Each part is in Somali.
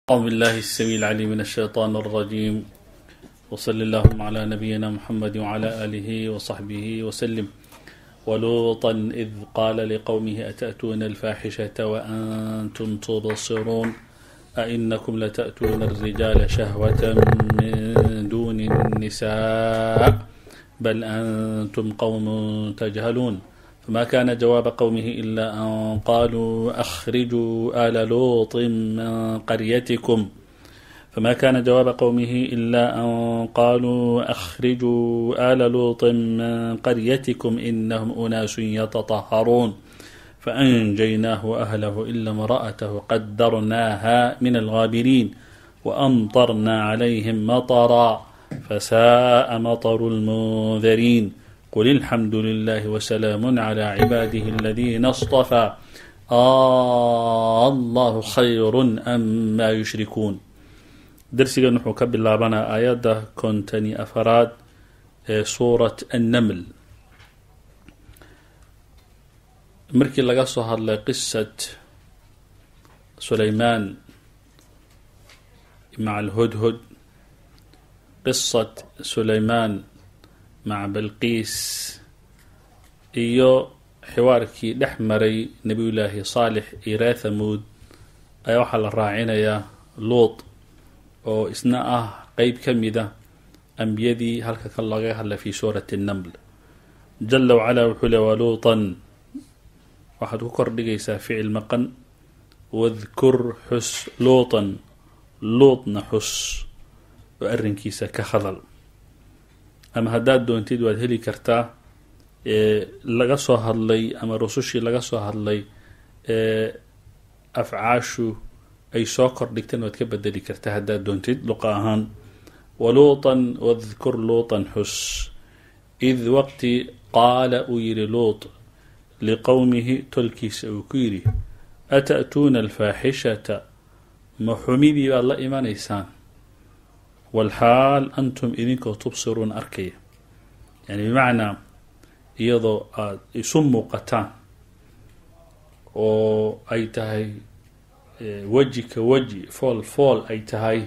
أعوذ بالله السميع العليم من الشيطان الرجيم وصل اللهم على نبينا محمد وعلى آله وصحبه وسلم ولوطا إذ قال لقومه أتأتون الفاحشة وأنتم تبصرون أئنكم لتأتون الرجال شهوة من دون النساء بل أنتم قوم تجهلون فما كان جواب قومه إلا أن قالوا أخرجوا آل لوط من قريتكم فما كان جواب قومه إلا أن قالوا أخرجوا آل لوط من قريتكم إنهم أناس يتطهرون فأنجيناه وأهله إلا امرأته قدرناها من الغابرين وأمطرنا عليهم مطرا فساء مطر المنذرين قل الحمد لله وسلام على عباده الذين اصطفى آه الله خير أما يشركون darsigan wuxuu ka bilaabanaa aayadda kontani afaraad ee suurat annaml markii laga soo hadlay qisat sulaymaan maca alhodhod qisat sulaymaan maca balqiis iyo xiwaarkii dhex maray nebiyullaahi saalix iyo reer thamuud ayaa waxaa la raacinayaa luut oo isna ah qeyb ka mida ambiyadii halka kan laga hadlay fi suurati annaml jala wacalaa wuxuu le waluutan waxaad ku kordhigaysaa ficil maqan wadkur xus luutan luutna xus oo arrinkiisa ka hadal ama haddaad doontid waad heli kartaa laga soo hadlay ama rusushii laga soo hadlay ee afcaashu ay soo kordhigteen waad ka bedeli kartaa haddaad doontid luqa ahaan waluutan wadkur luutan xus id waqti qaala uu yihi luut liqowmihi tolkiisa uu ku yidhi ata'tuuna alfaaxishata ma xumidii baad la imanaysaan walxaal antum idinkoo tubsiruun arkaya yani bimacnaa iyadoo aada isu muuqataan oo ay tahay weji ka weji fool fool ay tahay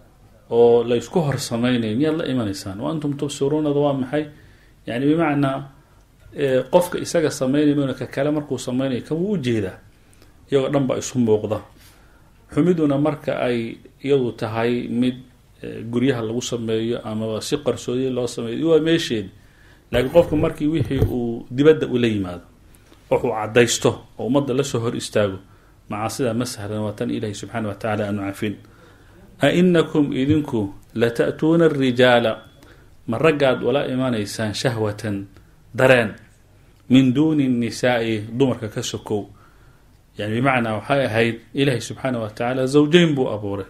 oo la ysku hor samaynayo miyaad la imanaysaan wa antum tubsiruunada waa maxay yani bimacnaa qofka isaga sameynay mn ka kale markuu sameynayo kan wuu ujeedaa iyagoo dhan baa isu muuqda xumiduna marka ay iyadu tahay mid guryaha lagu sameeyo amaba si qarsoodiya loo sameeyo waa meesheedi laakiin qofku markii wixii uu dibadda ula yimaado wuxuu cadaysto oo ummadda lasoo hor istaago macaasida ma sahlan waa tan ilaahi subxaana wa tacala aanu cafin a inakum idinku lata'tuuna arijaala ma raggaad ula imanaysaan shahwatan dareen min duuni nnisaa'i dumarka ka sokow yani bimacnaa waxay ahayd ilaahi subxaana wa tacaala zawjeyn buu abuuray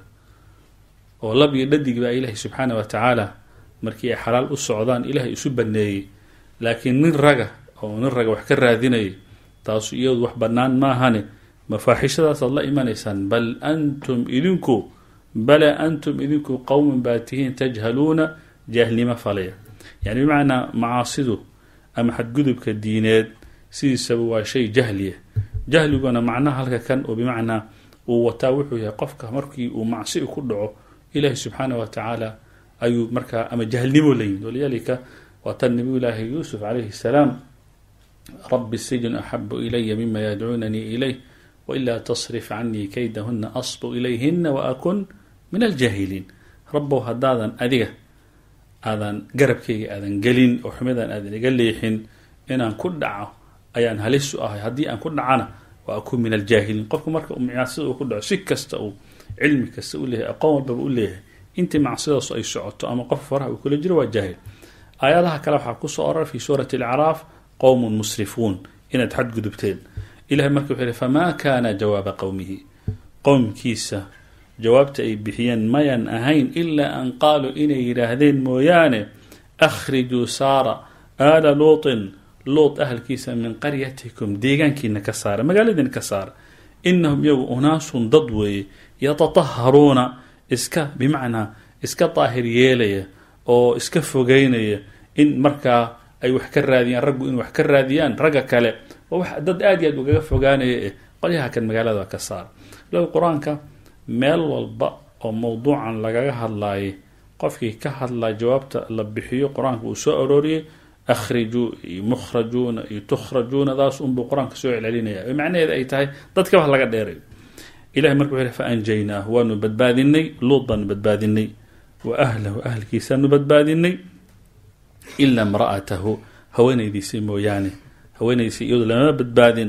oo lab iyo dhadig baa ilaahi subxaana wa tacaala markii ay xalaal u socdaan ilaahay isu baneeyey laakiin nin raga oo nin raga wax ka raadinayay taasu iyadu wax bannaan maahane mafaaxishadaasaad la imanaysaan bal antum idinku bale antum idinku qowman baa tihiin tajhaluuna jaahilnimo falaya yani bimacnaa macaasidu ama xadgudubka diineed sidiisaba waa shay jahliya jahliguna macnaha halka kan oo bimacnaa uu wataa wuxuu yahay qofka markii uu macsi ku dhaco ilaahi subxaana wa tacaala ayuu markaa ama jahlnimo la yimid walidaalika waa tan nabiy llaahi yuusuf calayhi salaam rabi sijnu axabu ilaya mima yadcuunanii ilayh wailaa tasrif canii kaydahuna asbu ilayhina waakun min aljaahiliin rabow haddaadan adiga aadan garabkayga aadan gelin oo xumadan aadan iga leexin inaan ku dhaco ayaan halisu ahay haddii aan ku dhacana wa akun min aljaahiliin qofku marka macsida uu ku dhaco si kasta uu cilmi kasta u leeyahay aqoon walbaba u leeyahay intii macsidaasu ay socoto ama qof faraha uu kula jiro waa jaahil aayadaha kale waxaa kusoo orar fi suurati alacraaf qowmun musrifuun inaad xadgudubteen ilahay marka wuxuu yihi famaa kaana jawaaba qowmihi qowmkiisa jawaabta ay bixiyeen mayan ahayn ilaa an qaaluu inay yidhaahdeen mooyaane akhrijuu saara aala luutin luut ahalkiisa min qaryatikum deegaankiina ka saara magaaladiina ka saara inahum iyagu unaasun dad weeye yatataharuuna iska bimacnaa iska daahir yeelaya oo iska fogeynaya in markaa ay wax ka raadiyaan raggu in wax ka raadiyaan ragga kale oo wax dad aad iyo aad ugaga fogaanaya eh qolyaha kan magaalada ka saara law qur-aanka meel walba oo mowduucan lagaga hadlaayay qofkii ka hadlaa jawaabta la bixiyo qur-aanka uu soo arooriyey akhrijuu iyo mukhrajuuna iyo tukhrajuuna daas unbuu qur-aanka soo celcelinaya macnaheeda ay tahay dadkaba laga dheerayo ilahay marka wuxuu fa anjaynaahu waanu badbaadinay luud baanu badbaadinay wa ahlahu ahlkiisaanu badbaadinay ilaa imra'atahu haweenaydiisii mooyaane haweenaydiisi iyadu lama badbaadin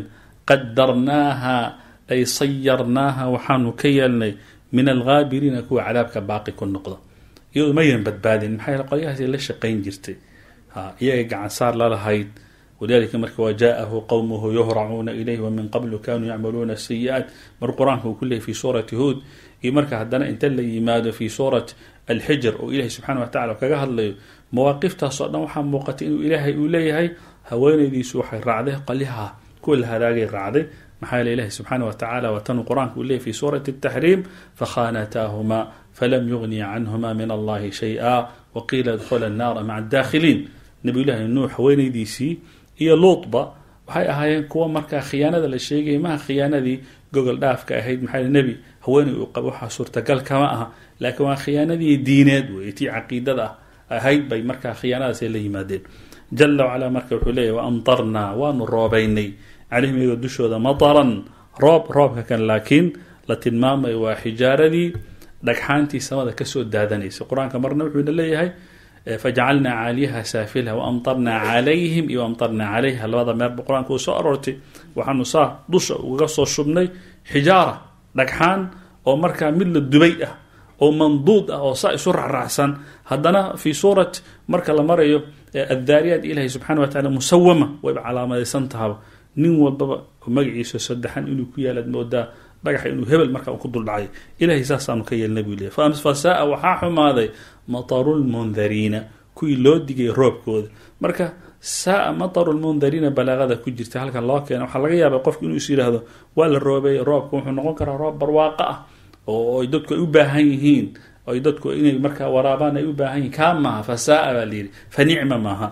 qadarnaaha ay sayarnaaha waxaanu ka yeelnay min alghaabiriina kuwa cadaabka baaqi ku noqdo iyadu mayan badbaadin maxaa yeele qolyahaasay la shaqayn jirtay iyaga gacan saar lalahayd walidalika marka wajaaءahu qowmuhu yuhracuuna ilayh wamin qablu kanuu yacmaluuna sayi-aat mar qur-aanka uu ku leeyay fi suurati huod iyo marka haddana inta la yimaado fi suurat alxijr oo ilahi subxana wa tacala kaga hadlayo mawaaqiftaasoo dhan waxaa muuqatay inuu ilaahay uu leeyahay haweenaydiisu waxay raacday qolyaha kuwa la halaagay raacday maxaa yeele ilahi subxaana wa tacala watanuu qur-aanka uu leeyay fi suurati اtaxriim fakhanataahuma falam yugniya canhuma min allahi shay-a waqiila idkhula annaara maca adaakhiliin nabiyullaahi nuux haweenaydiisii iyo luutba waxay ahaayeen kuwa markaa khiyaanada la sheegayay maha khiyaanadii gogol dhaafka ahayd maxaa nebi haweeney uu qabo waxaa suurtagal kama aha laakiin waa khiyaanadii diineed wey tii caqiidada ah ahayd bay markaa khiyaanadaasay la yimaadeen jala wacalaa marka wuxuu leeyahy waamtarnaa waanu roobaynay calayhim iyagoo dushooda mataran roob roobka kan laakiin la tilmaamayo waa xijaaradii dhagxaantii samada kasoo daadanaysay qur-aanka marna wuxuuna leeyahay fajacalnaa caaliyaha saafilha waamtarnaa calayhim iyo amtarnaa calayha labada meerba qur-aanka uu soo aroortay waxaanu saa dusha uga soo shubnay xijaara dhagxaan oo markaa mid la dubay ah oo manduud ah oo saa isu racraacsan haddana fii suurat marka la marayo addaariyaat ilahi subxana wa tacala musawama wayba calaamadaysan tahaba nin walbaba magaciisa saddexan inuu ku yaalaad moodaa dhagaxa inuu hebel markaa ku duldhacay ilahay saasaanu ka yeelna buu leey fasaa waxaa xumaaday matarulmundariina kuwii loo digay roobkooda marka saa matarulmundariina balaaqada ku jirta halkan loo keena waxaa laga yaaba qofku inuu is yidhaahdo waa la roobay roobka wuxuu noqon karaa roob barwaaqo ah oo ay dadku ay u baahan yihiin ay dadku inay markaa waraabaan ay u baahan yihiin kaa maaha fasaa baa layidhi fa nicma maaha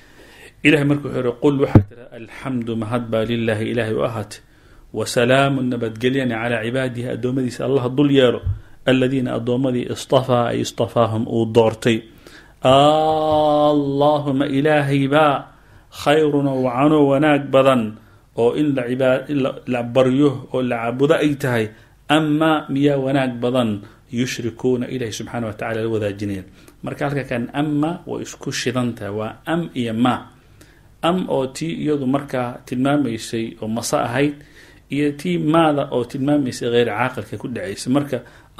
ilahay marka wuxuu yihi qul waxaa tira alxamdu mahad baa lilaahi ilaahay u ahaatay wasalaamu nabadgelyana calaa cibaadihi addoommadiisa allah dul yeelo aladiina addoommadii istafaa ay istafaahum uu doortay allahuma ilaahaybaa khayrun oo wacano wanaag badan oo in la baryo oo la caabudo ay tahay amaa miyaa wanaag badan yushrikuuna ilahi subxaana wa tacala la wadaajinaya marka halka kan ama way isku shidan tahay waa am iyo ma am oo tii iyadu markaa tilmaamaysay oo mase ahayd iyo tii maada oo tilmaamaysay hayr caaqilka ku dhacaysay marka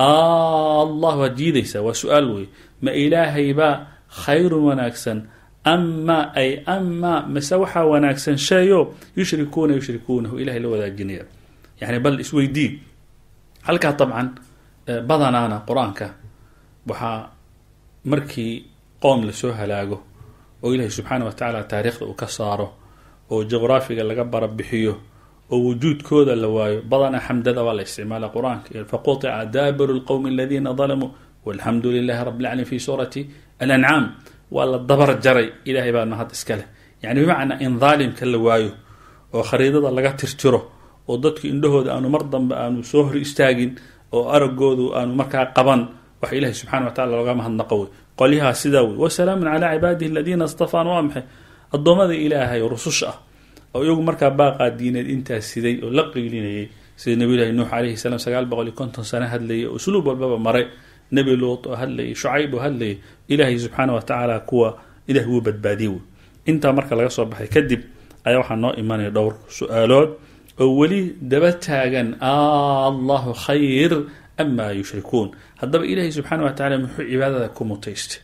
allah waad diidaysaa waa su-aal wey ma ilaahaybaa khayrun wanaagsan ama ay ama mase waxaa wanaagsan sheeyo yushrikuuna yushrikuunahu ilahay la wadaajinaya yani bal isweydii halkaa dabcan badanaana qur-aanka waxaa markii qoom lasoo halaago oo ilaahay subxaana wa tacaala taariikhda uu ka saaro oo juqraafiga laga barabixiyo oo wujuudkooda la waayo badanaa xamdada waa la isticmaala qur-aanka faquطica daabiru lqowmi aladiina dalamuu walxamdu lilahi rabi lcalamin fi suurati alancaam waa la dabar jaray ilahay baa mahad iska leh yani bimacnaa in daalimka la waayo oo khariidada laga tirtiro oo dadku indhahooda aanu mar dambe aanu soo hor istaagin oo aragoodu aanu markaa qaban waxa ilahi subxana wa tacala looga mahadnaqo wey qolyahaa sidaa wey wasalaamun calaa cibaadihi aladiina istafaan waa maxay addoommada ilaahay oo rususha ah oo iyagu markaa baaqaa diineed intaas siday oo la qiilinayay sida nabiyulahi nuux calayhi salaam sagaal boqol iyo konton sano hadlayay oo usluub walbaba maray nebi luut oo hadlayay shucayb oo hadlayay ilaahay subxaana wa tacaala kuwa ilaah wuu badbaadiyey wey intaa marka laga soo baxay kadib ayaa waxaa noo imanaya dhowr su-aalood oo weli daba taagan allahu khayr amaa yushrikuun haddaba ilaahay subxaana wa tacala muxuu cibaadada ku mutaystay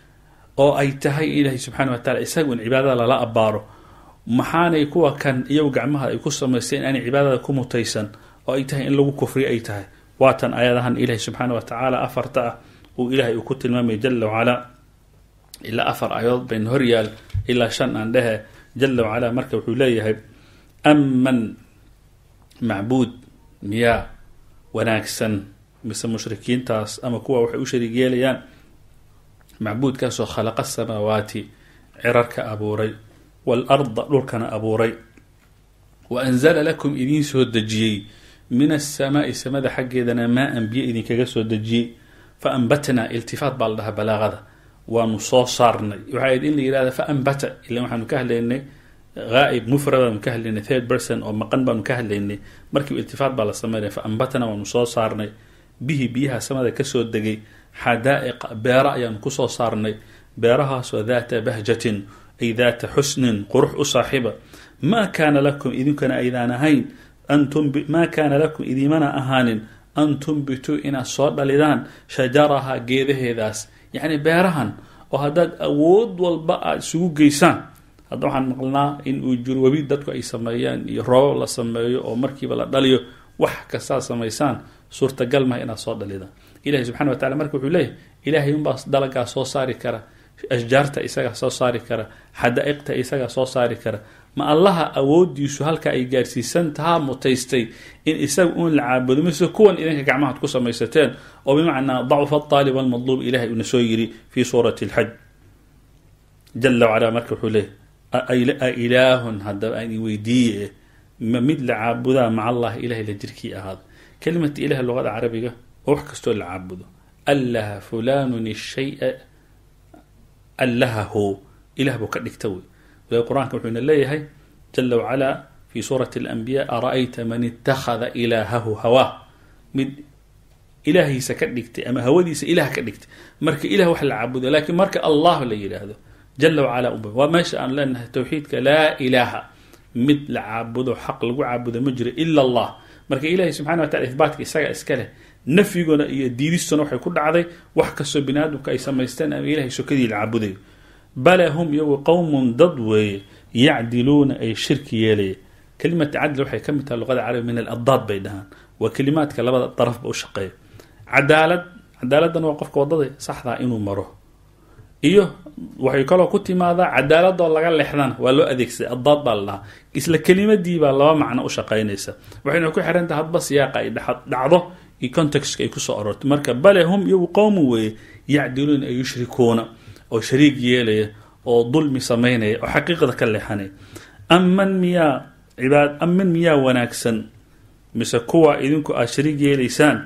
oo ay tahay ilaahay subxana wa tacala isagu in cibaadada lala abbaaro maxaanay kuwa kan iyagu gacmaha ay ku samaysteen inaanay cibaadada ku mutaysan oo ay tahay in lagu kufriyo ay tahay waatan ayadahan ilaahay subxaana wa tacaala afarta ah uu ilaahay uu ku tilmaamay jala wacalaa ilaa afar aayadood bayna horyaal ilaa shan aan dhehe jala wacalaa marka wuxuu leeyahay aman macbuud miyaa wanaagsan mise mushrikiintaas ama kuwa waxay u shariig yeelayaan macbuudkaasoo khalaqa samaawaati cirarka abuuray waalarda dhulkana abuuray wa anzala lakum idiin soo dejiyey min asamaai samada xaggeedana maa an biyo idinkaga soo dejiyey fa ambatnaa iltifaat baa la dhahaa balaaqada waanu soo saarnay waxay ahayd in la yihahda fa ambata ila waxaanu ka hadlaynay ghaa'ib mufrad baanu ka hadlaynay third person oo maqan baanu ka hadlaynay markiiba iltifaat baa la sameynaya fa ambatnaa waanu soo saarnay bihi biyaha samada kasoo degay xadaa'iqa beera ayaanu kusoo saarnay beerahaasoo daata bahjatin ay daata xusnin qurux u saaxiiba maa kaana lakum idinkana aydaan ahayn maa kaana lakum idimana ahaanin an tumbituu inaad soo dhalidaan shajaraha geedaheedaas yacni beerahan oo haddaad awood walba aada isugu geysaan hadda waxaan maqlnaa in uu jiro webi dadku ay sameeyaan iyo roobab la sameeyo oo markiiba la dhaliyo wax kastaad samaysaan suurtagal maha inaad soo dhalidaan ilahi subxana wa tacala marka wuxuu leeyahy ilaahay unbaa dalagaa soo saari kara ashjaarta isagaa soo saari kara xadaa'iqta isagaa soo saari kara ma allaha awoodiisu halka ay gaarsiisan tahaa mutaystay in isaga uun la caabudo mise kuwan idinka gacmahaad ku samaysateen oo bimacnaa dacfa aalib almadluub ilahay uuna soo yiri fi suurati alxaj jala wacala marka wuxuu leeyay a ilaahun haddaba aan i weydiiye ma mid la caabudaa maca allah ilahay la jirkii ahaada kelimata ilaah luqada carabiga oo wax kastoo la caabudo allaha fulanun ishaya allahahu ilah buu ka dhigta wey walahi qur-aanka wuxuuna leeyahay jala wacalaa fi suurati alanbiya ara-ayta man itakhada ilaahahu hawaa mid ilaahiisa ka dhigtay ama hawadiisa ilaah ka dhigtay marka ilah wax la caabudo lakiin marka allah la yidhaahdo jala wacala u waa meesha aan leenahay towxiidka laa ilaaha mid la caabudo xaq lagu caabudo ma jiro ila allah marka ilahi subxana wa tacala ihbaatka isaga iska leh nafyiguna iyo diidistuna waxay ku dhacday wax kastoo bini aadamka ay samaysteen ama ilahay sokadii la caabudayo bala hum iyagu qowmun dad weeye yacdiluuna ay shirki yeelaya kelimata cadli waxay ka mid tahay luqada carabi min aladaad bay dhahaan waa kelimaadka labada darafba u shaqeeya cadaalad cadaaladdan waa qofka wadada saxdaa inuu maro iyo waxay kaloo ku timaadaa cadaaladoo laga lexdana waa loo adeegsaday adaad baa la dhahaa isla kelimadiibaa laba macno u shaqaynaysa waxayna ku xiran tahay hadba siyaaqa ay dhacdo iyo contextka ay kusoo aroortay marka bale hum iyagu qowmu weeye yacdiluuna ay yushrikuuna oo shariig yeelaya oo dulmi samaynaya oo xaqiiqada ka leexanaya aman miyaa cibaad aman miyaa wanaagsan mise kuwa idinku aad shariig yeelaysaan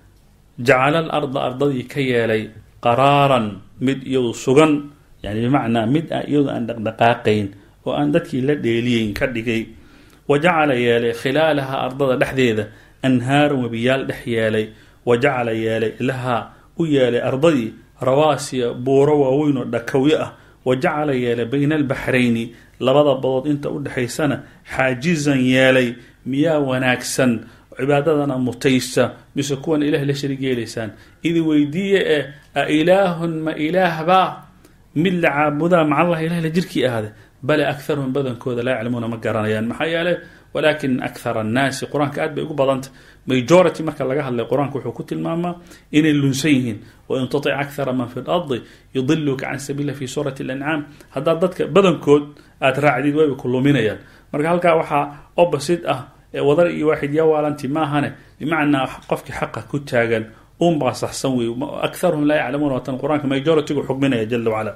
jacala al arda ardadii ka yeelay qaraaran mid iyadu sugan yani bimacnaa mid a iyadu aan dhaqdhaqaaqayn oo aan dadkii la dheeliyeyn ka dhigay wa jacala yeelay khilaalaha ardada dhexdeeda anhaaran webiyaal dhex yeelay wa jacala yeelay lahaa u yeelay ardadii rawaasiya buuro waaweyn oo dhakawyo ah wa jacala yeelay bayna albaxrayni labada badood inta u dhexaysana xaajizan yeelay miyaa wanaagsan cibaadadana mutaysa mise kuwan ilaah la sharig yeelaysaan idi weydiiye ee a ilaahun ma ilaahbaa mid la caabudaa macallahi ilah la jirkii ahade bale akharuhum badankooda laa yaclamuuna ma garanayaan maxaa yeelay walakin akhar annaasi qur-aanka aad bay ugu badantah majority marka laga hadlay qur-aanka wuxuu ku tilmaamaa inay lunsan yihiin wain tutic akhara man fi lardi yudiluka can sabiila fi suurati alancaam haddaad dadka badankood aad raacdid wayba ku luminayaan marka halkaa waxaa opposite ah wadar iyo waaxid yaa waalanti maahane bimacnaa qofkii xaqa ku taagan unbaa saxsan wey akharuhum laa yaclamuuna watan qur-aanka majoritygu xugminaya jala wacala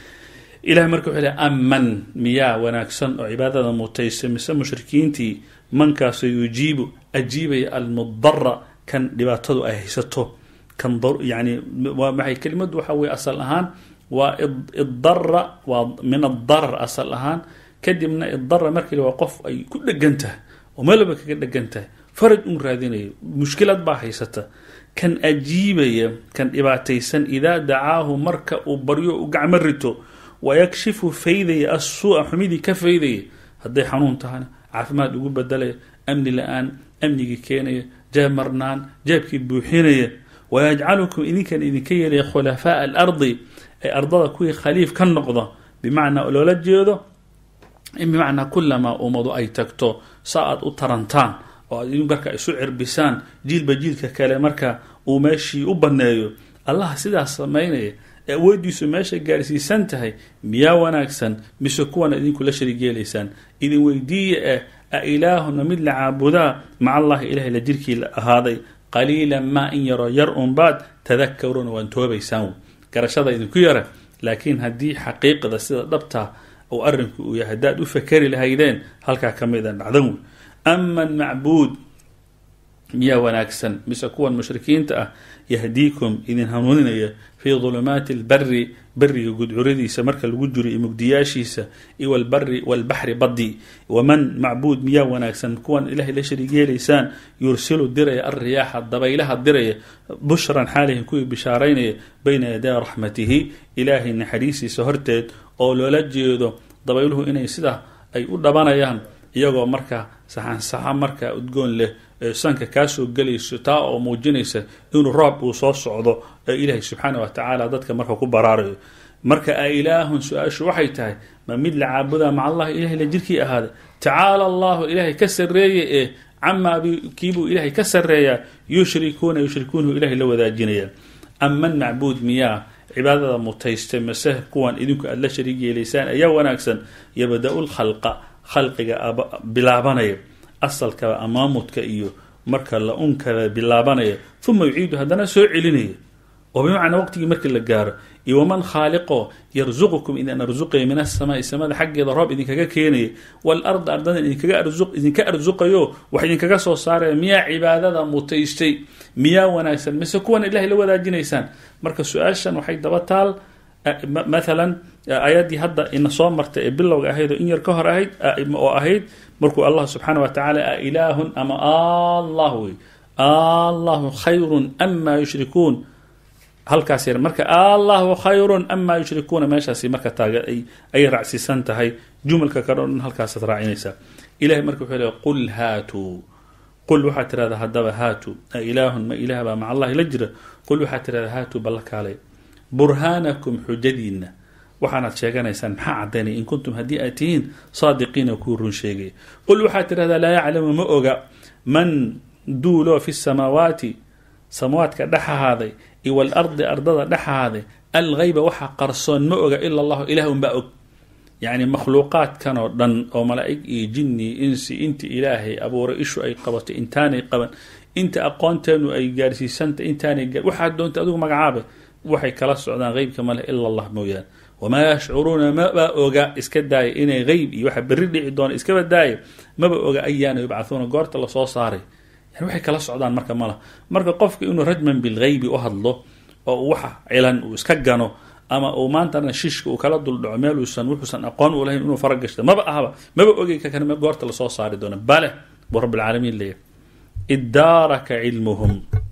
ilahay marka wuxuu lehy aman miyaa wanaagsan oo cibaadada mutaysa mise mushrikiintii mankaasoo yujiibu ajiibaya almudara kan dhibaatadu ay haysato kan yani maxay kelimadu waxa weye asal ahaan waa idara waa min adarar asal ahaan kadibna idara markii waa qof ay ku dhegan tahay oo meel walba kaga dhegan tahay faraj un raadinaya mushkilad baa haysata kan ajiibaya kan dhibaataysan idaa dacaahu marka uu baryo u gacmo rito wayakshifu faydaya assuu'a xumidii ka faydaya hadday xanuun tahana caafimaad ugu bedelaya amni la-aan amnigii keenaya jeeb marnaan jeebkii buuxinaya wayajcalukum idinkan idinka yeelaya khulafaaءa alardi ee ardada kuwii khaliif ka noqda bimacnaa loola jeedo in bimacnaa kulamaa ummadu ay tagto sa aad u tarantaan oo aad marka isu cirbisaan jiilba jiilka kale marka uu meeshii u baneeyo allah sidaas samaynaya ee awoodiisu meesha gaarsiisan tahay miyaa wanaagsan mise kuwana idinku la sharig yeelaysaan idin weydiiya eh a ilaahuna mid la caabudaa maca allahi ilahay la jirkii la ahaaday qaliilan maa in yaro yar unbaad tadakaruuna waan toobaysaan garashada idinku yara laakiin haddii xaqiiqda sida dhabta uu arrinku uu yahay haddaad u fakeri lahaydeen halkaa ka mida dhacdan wey aman macbuud miyaa wanaagsan mise kuwan mushrikiinta ah yahdiikum idin hanuuninaya fii dulumaati lbari beriga gudcuradiisa marka lagu jiro iyo mugdiyaashiisa iyo walbari walbaxri baddi waman macbuud miyaa wanaagsan kuwan ilahay la shariig yeelaysaan yursilu diraya alriyaaxa dabaylaha diraya bushran xaalihin kuwii bishaaraynaya bayna yaday raxmatihi ilaahay naxariistiisa horteed oo loola jeedo dabayluhu inay sida ay u dhabanayaan iyagoo marka saxansaxa marka udgoon leh ee sanka kaasoo gelayso taa oo muujinaysa inuu roob uu soo socdo ee ilaahay subxaana wa tacaala dadka marka ku baraarayo marka a ilaahun su-aashu waxay tahay ma mid la caabudaa maca allahi ilahay la jirkii ahaaday tacaala allahu ilaahay ka sarreeye ee camaa kiibuu ilaahay ka sarreeyaa yushrikuuna yushrikuunahu ilahay la wadaajinaya aman macbuud miyaa cibaadada mutaystay mase kuwan idinku aada la shariig yeelaysaan ayaa wanaagsan yabda-u lkhalqa khalqiga bilaabanaya asalkaba amaamudka iyo marka la unkaba bilaabanaya uma yuciidu haddana soo celinaya oo bimacnaa waqtigii markii la gaaro iyo waman khaaliqo yarzuqukum idin arsuqaya min asamaai samada xaggeeda roob idinkaga keenaya waalarda ardada idinka arsuqayo wax idinkaga soo saaraya miyaa cibaadada mutaystay miyaa wanaagsan mise kuwan ilahay la wadaajinaysaan marka su-aashan waxay daba taal maalan aayaddii hadda ina soo martay ee bilowga ahayd oo in yar ka hor ahayd oo ahayd markuu allah subxaana wa tacaala a ilaahun ama allah wey allahu khayrun ama yushrikuun halkaas yar marka allahu khayrun ama yushrikuuna meeshaasi marka taaga ay raacsiisan tahay jumalka kale o dhan halkaasaad raacinaysaa ilahay marka wuxuu leey qul haatuu qul waxaad tirahdaa haddaba haatu a ilaahun ma ilaah baa maca allahi la jira qul waxaad tirahdaa haatuu balla kaalay burhaanakum xujadiinna waxaanaad sheeganaysaan maxaa caddaynaya in kuntum haddii aad tihiin saadiqiina kuu run sheegaya qul waxaad tirahdaa laa yaclamu ma oga man duuloo fi samaawaati samaawaadka dhex ahaaday iyo walardi ardada dhex ahaaday algeyba waxa qarsoon ma oga ila allahu ilah unbaa og yacni makhluuqaadkan oo dhan oo malaa'ig iyo jinni insi inta ilaahay abuuray ishu ay qabato intaanay qaban inta aqoonteenu ay gaarsiisanta intaanay waxaad doonta adigu magacaabay waxay kala socdaan qeybka maleh ila allah mooyaane wamaa yashcuruuna maba oga iska daaya inay qeyb iyo waxa berri dhici doona iskaba daaya maba oga ayaana yubcahuuna goorta lasoo saaray yani waxay kala socdaan marka malah marka qofka inuu rajman bilgeybi u hadlo oo waxa cilan uu iska gano ama uu maantana shishka uu kala duldhaco meeluusan wuxuusan aqoon u lahayn inuu faragashta maba ahaba maba ogey ka kan goorta lasoo saari doona bale buu rabbilcaalamiin leeyahy iddaaraka cilmuhum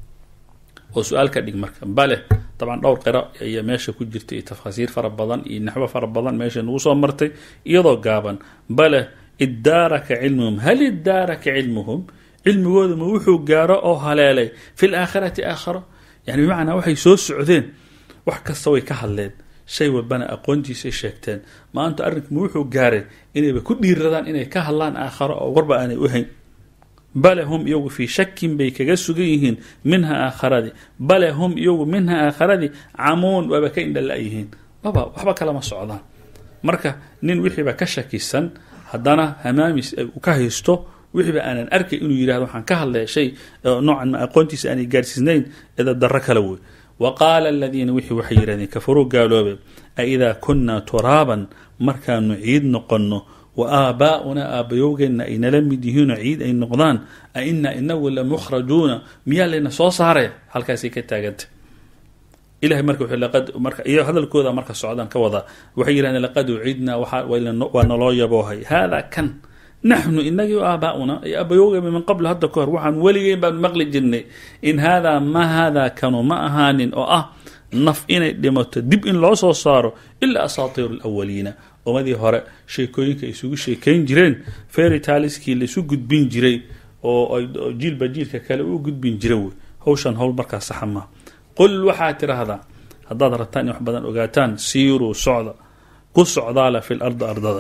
oo su-aal ka dhig marka bale dabcan dhowr qiro ayaa meesha ku jirta iyo tafaasiir fara badan iyo naxwo fara badan meesha nagu soo martay iyadoo gaaban bale iddaaraka cilmuhum hal iddaaraka cilmuhum cilmigooda ma wuxuu gaaro oo haleelay fi laakhirati aakharo yani bimacnaa waxay soo socdeen wax kasta way ka hadleen shay walbana aqoontiisay sheegteen maanta arrinku ma wuxuu gaaray inayba ku dhiiradaan inay ka hadlaan aakharo oo warba aanay u hayn bale hum iyagu fii shakin bay kaga sugan yihiin minha aakharadii bale hum iyagu minha aakharadii camuun waaba ka indhala-yihiin waba waxba kalama socdaan marka nin wixiiba ka shakisan haddana hamaamis uu ka haysto wixiiba aanan arkay inuu yidhahdo waxaan ka hadlaya shay noocan ma aqoontiisa aanay gaarsiisnayn eda darro kala wey wa qaala aladiina wixii waxay yidhahdeen kafaruu gaaloobe a idaa kunnaa turaaban markaanu ciid noqonno wa aabaa'unaa aabbayowgeenna ay nala mid yihiinoo ciid ay noqdaan a inaa inagu la mukhrajuuna miyaa layna soo saaraya halkaasay ka taaganta ilahay marka marka iyo hadalkooda marka socdaan ka wadaa waxay yidhahdeen laqad ucidnaa waa naloo yaboohay haadaa kan naxnu inagii aabaa'una ay aabbayowgeema min qabl hadda ka hor waxaan weligeen baanu maqli jirnay in haadaa ma haadaa kanu ma ahaanin oo ah naf inay dhimato dib in loo soo saaro ilaa asaatiiru alawaliina ummadii hore sheekooyinka isugu sheekayn jireen feritaliskii laisu gudbin jiray oo jiilba jiilka kale u gudbin jira wey hawshan howl markaa saxa maa qul waxaad tiraahdaa haddaad rabtaan in wax badan ogaataan siiruu socda ku socdaala fi lardi ardada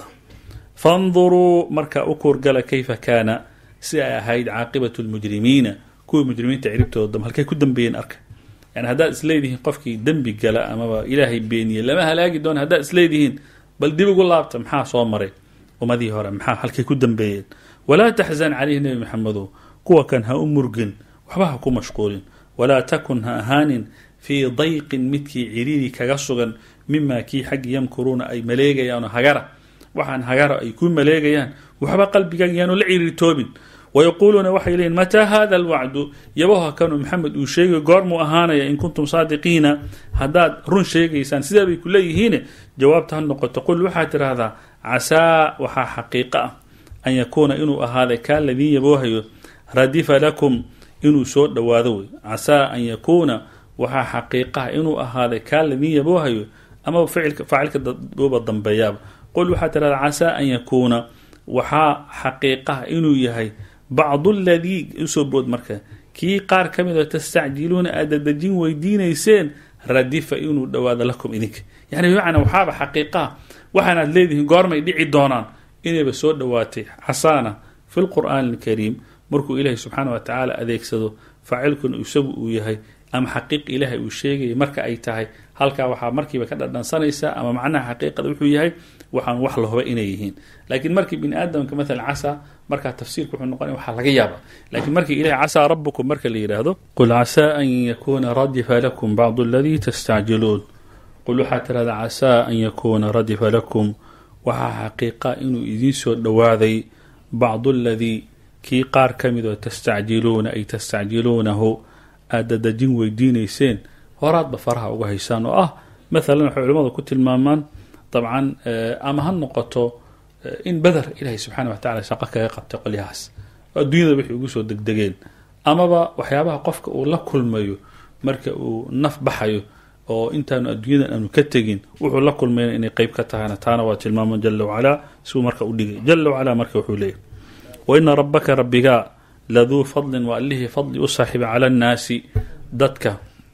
fanduruu markaa u kuurgala kayfa kaana si ay ahayd caaqibatu lmujrimiina kuwii mujrimiinta ciribtooda halkay ku dambeeyeen arka yani haddaad isleedihiin qofkii dembi gala amaba ilaahay beeniye lama halaagi doona haddaad isleedihiin bal dib ugu laabta maxaa soo maray ummadii hore maxaa halkay ku dambeeyeen walaa taxzan calayhi nebi maxamedow kuwa kan ha u murgin waxba ha ku mashquulin walaa takun ha ahaanin fii dayqin midkii ciriiri kaga sugan mimaa kii xaggi yamkuruuna ay maleegayaan hagara waxaan hagara ay ku maleegayaan waxba qalbigaaga yaanu la ciriirtoobin wayaquuluuna waxay leeyiin mataa hada alwacdu yabaha kanuu maxamed uu sheegay goormuu ahaanaya in kuntum saadiqiina haddaad run sheegaysaan sidaa bay ku leeyihiine jawaabta ha noqoto qul waxaad tidhaahdaa casaa waxaa xaqiiqo ah an yakuuna inuu ahaaday kaa ladiin yaboohayo radifa lakum inuu soo dhowaado wey casaa an yakuuna waxaa xaqiiqaha inuu ahaaday kaa ladiin yaboohayo amaba faacilka uba dambeeyaaba qul waxaad tidhahdaa casaa an yakuuna waxaa xaqiiqaha inuu yahay bacdu ladii usoo bood marka kii qaar ka mid oo tastacjiluuna aad dadejin weydiinayseen radifa inuu dhowaado lakum idinka yani bimacnaa waxaaba xaqiiqaha waxaanaad leedihiin goormay dhici doonaan inayba soo dhowaatay casaana fi lqur'aani alkariim markuu ilaahay subxaana wa tacaala adeegsado faacilkuna isagu uu yahay ama xaqiiq ilaahay uu sheegaya marka ay tahay halkaa waxaa markiiba ka dhadhansanaysaa ama macnaha xaqiiqada wuxuu yahay waxaan wax la huba inay yihiin laakiin markii bini aadamka maalan casaa markaa tafsiirka wuxuu noqonaya waxaa laga yaaba laakiin markii ilahay casaa rabukum marka la yidhaahdo qul casaa an yakuuna radifa lakum bacdu aladii tastacjiluun qul waxaa tirahdaa casaa an yakuuna radifa lakum waxaa xaqiiqa inuu idiin soo dhowaaday bacdu aladii kii qaar ka mid oo tastacjiluuna ay tastacjiluunahu aad dadejin weydiinayseen horaadba faraha uga haysaan oo ah maalan waxay culimmadu ku tilmaamaan dabcan ama ha noqoto in beder ilaahay subxaana wa tacala shaqo kaga qabtay qolyahaas oo adduunyada waxay ugu soo degdegeen amaba waxyaabaha qofka uu la kulmayo marka uu naf baxayo oo intaanu adduunyadan aanu ka tegin wuxuu la kulmayna inay qeyb ka tahayna taana waa tilmaamo jala wacalaa siuu marka u dhigay jala wacalaa marka wuxuu leeyahy waina rabbaka rabbigaa laduu fadlin waa allihii fadli u saaxiiba cala annaasi dadka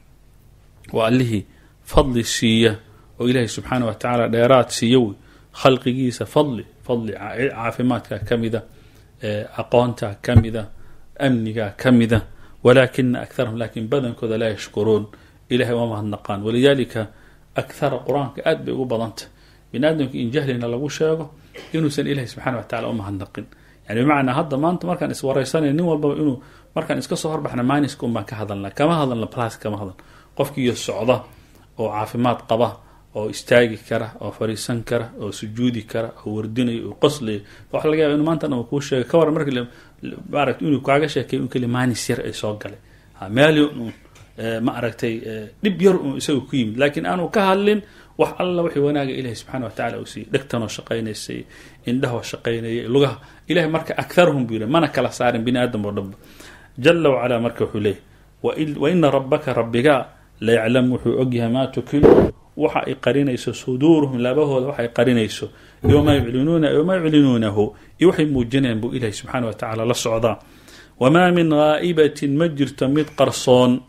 waa allihii fadli siiya oo ilaahay subxaana wa tacaala dheeraad siiya wey khalqigiisa fadli fadli caafimaadka ka mida aqoonta ka mida amniga ka mida walaakina akharahum laakiin badankooda laa yashkuruun ilahay waa mahadnaqaan walidaalika akhara qur-aanka aad bay ugu badantah bini aadamka in jahlina lagu sheego inuusan ilahay subxana wa tacala u mahadnaqin yani bimacnaa hadda maanta markaan iswareysanay nin walbaba inuu markaan iska soo horbaxna maaniska un baan ka hadalna kama hadalna plas kama hadalna qofkiiyo socda oo caafimaad qaba oo istaagi kara oo fariisan kara oo sujuudi kara oo wardinayo oo qoslayo waxa laga yaba inu maanta dhan kuu sheegay ka waran marki maaragta inuu kaaga sheekay un keli maanis yar ay soo galay meeli un ma aragtay dhib yar un isaga ku yimid laakiin aanu ka hadlin wax alla wixii wanaaga ilahi subxana wa tacala uu siiyey dhegtanoo shaqaynaysay indhahoo shaqaynayay lugaha ilahay marka akharhum buu yiri mana kala saarin bini aadam oo dhanba jala wacalaa marka wuxuu leeyahy waina rabbaka rabbigaa la yaclamu wuxuu ogyahay maa tukinu waxa ay qarinayso suduuruhum laabahooda waxa ay qarinayso iyo maa yuclinuuna maa yuclinuunahu iyo waxay muujinayaan buu ilahi subxaana wa tacaala la socdaa wamaa min haa'ibatin ma jirto mid qarsoon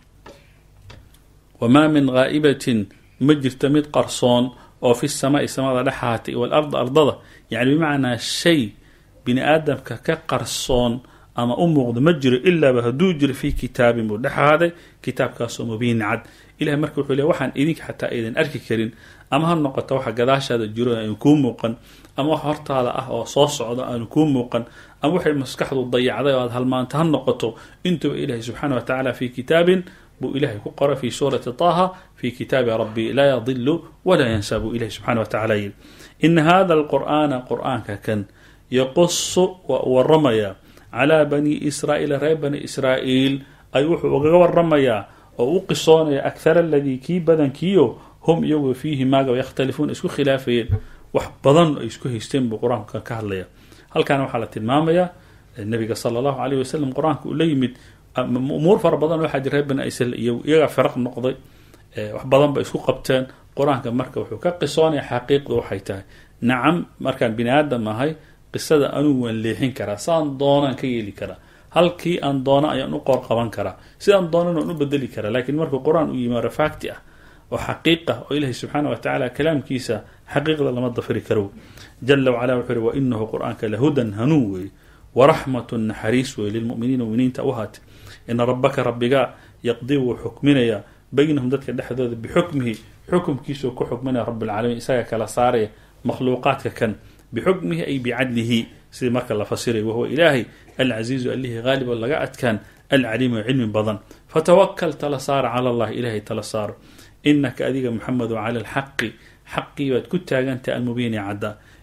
wamaa min haa'ibatin ma jirto mid qarsoon oo fi samaai samada dhexaatay walard ardada yani bimacnaa shay bini aadamka ka qarsoon ama u muuqdo ma jiro ilaaba hadduu jiro fii kitaabin buu dhexaaday kitaabkaasoo mubiin cad ilahay marka wuxuu le waxaan idinka xataa aydan arki karin ama ha noqoto waxa gadaashaada jiro aanu kuu muuqan ama wax hortaada ah oo soo socdo aanu kuu muuqan ama waxay maskaxdu dayacday oo aad halmaanta ha noqoto intuba ilahay subxaana wa tacaala fii kitaabin buu ilahay ku qora fi suurati taha fi kitaabi rabbi laa yadilu walaa yansaa buu ilahi subxana wa tacala yiri ina hada alqur'aana qur'aanka kan yaqusu waa u waramayaa calaa bani israa'iila reer bani israa'iil ay wuxuu ugaga waramayaa oo u qisoonaya akhar aladii kii badankiio hum iyagu fiihi maaga yakhtalifuuna isku khilaafayeen wax badan ay isku haysteen buu qur-aanka ka hadlaya halkaana waxaa la tilmaamayaa nabiga sala allahu aleyh wasalam qur-aanka uu la yimid umuur fara badan waxaa jira reer bani israiil iyo iyagaa firaq noqday wax badan ba isku qabteen qur-aanka marka wuxuu ka qisoonaya xaqiiqda waxay tahay nacam markaan bini aadam ahay qisada anugu waan leexin karaa saan doonaan ka yeeli karaa halkii aan doono ayaan u qoor qaban karaa sidaan doonana waan u bedeli karaa laakiin markuu qur-aan uu yimaado facti ah oo xaqiiqa oo ilaahay subxaana wa tacaala kalaamkiisa xaqiiqda lama dafiri karo jala wacala wuxuu yihi wa inahu qur-aanka lahudan hanuun weeye waraxmatun naxariis weeye lilmuminiina muminiinta u haatay ina rabbaka rabbigaa yaqdii wuu xukminayaa baynahum dadka dhexdooda bixukmihi xukumkiisuu ku xukminaya rabbilcaalamiin isaga kala saaraya makhluuqaadka kan bixukmihi ay bicadlihi sidii marka la fasiray wahuwa ilaahay alcasiizu allihii haalib oo laga adkaan alcaliim oo cilmi badan fatawakal tala saara cala allahi ilaahay tala saaro inaka adiga muxamedu cala alxaqi xaqii baad ku taagantaha almubiini cadda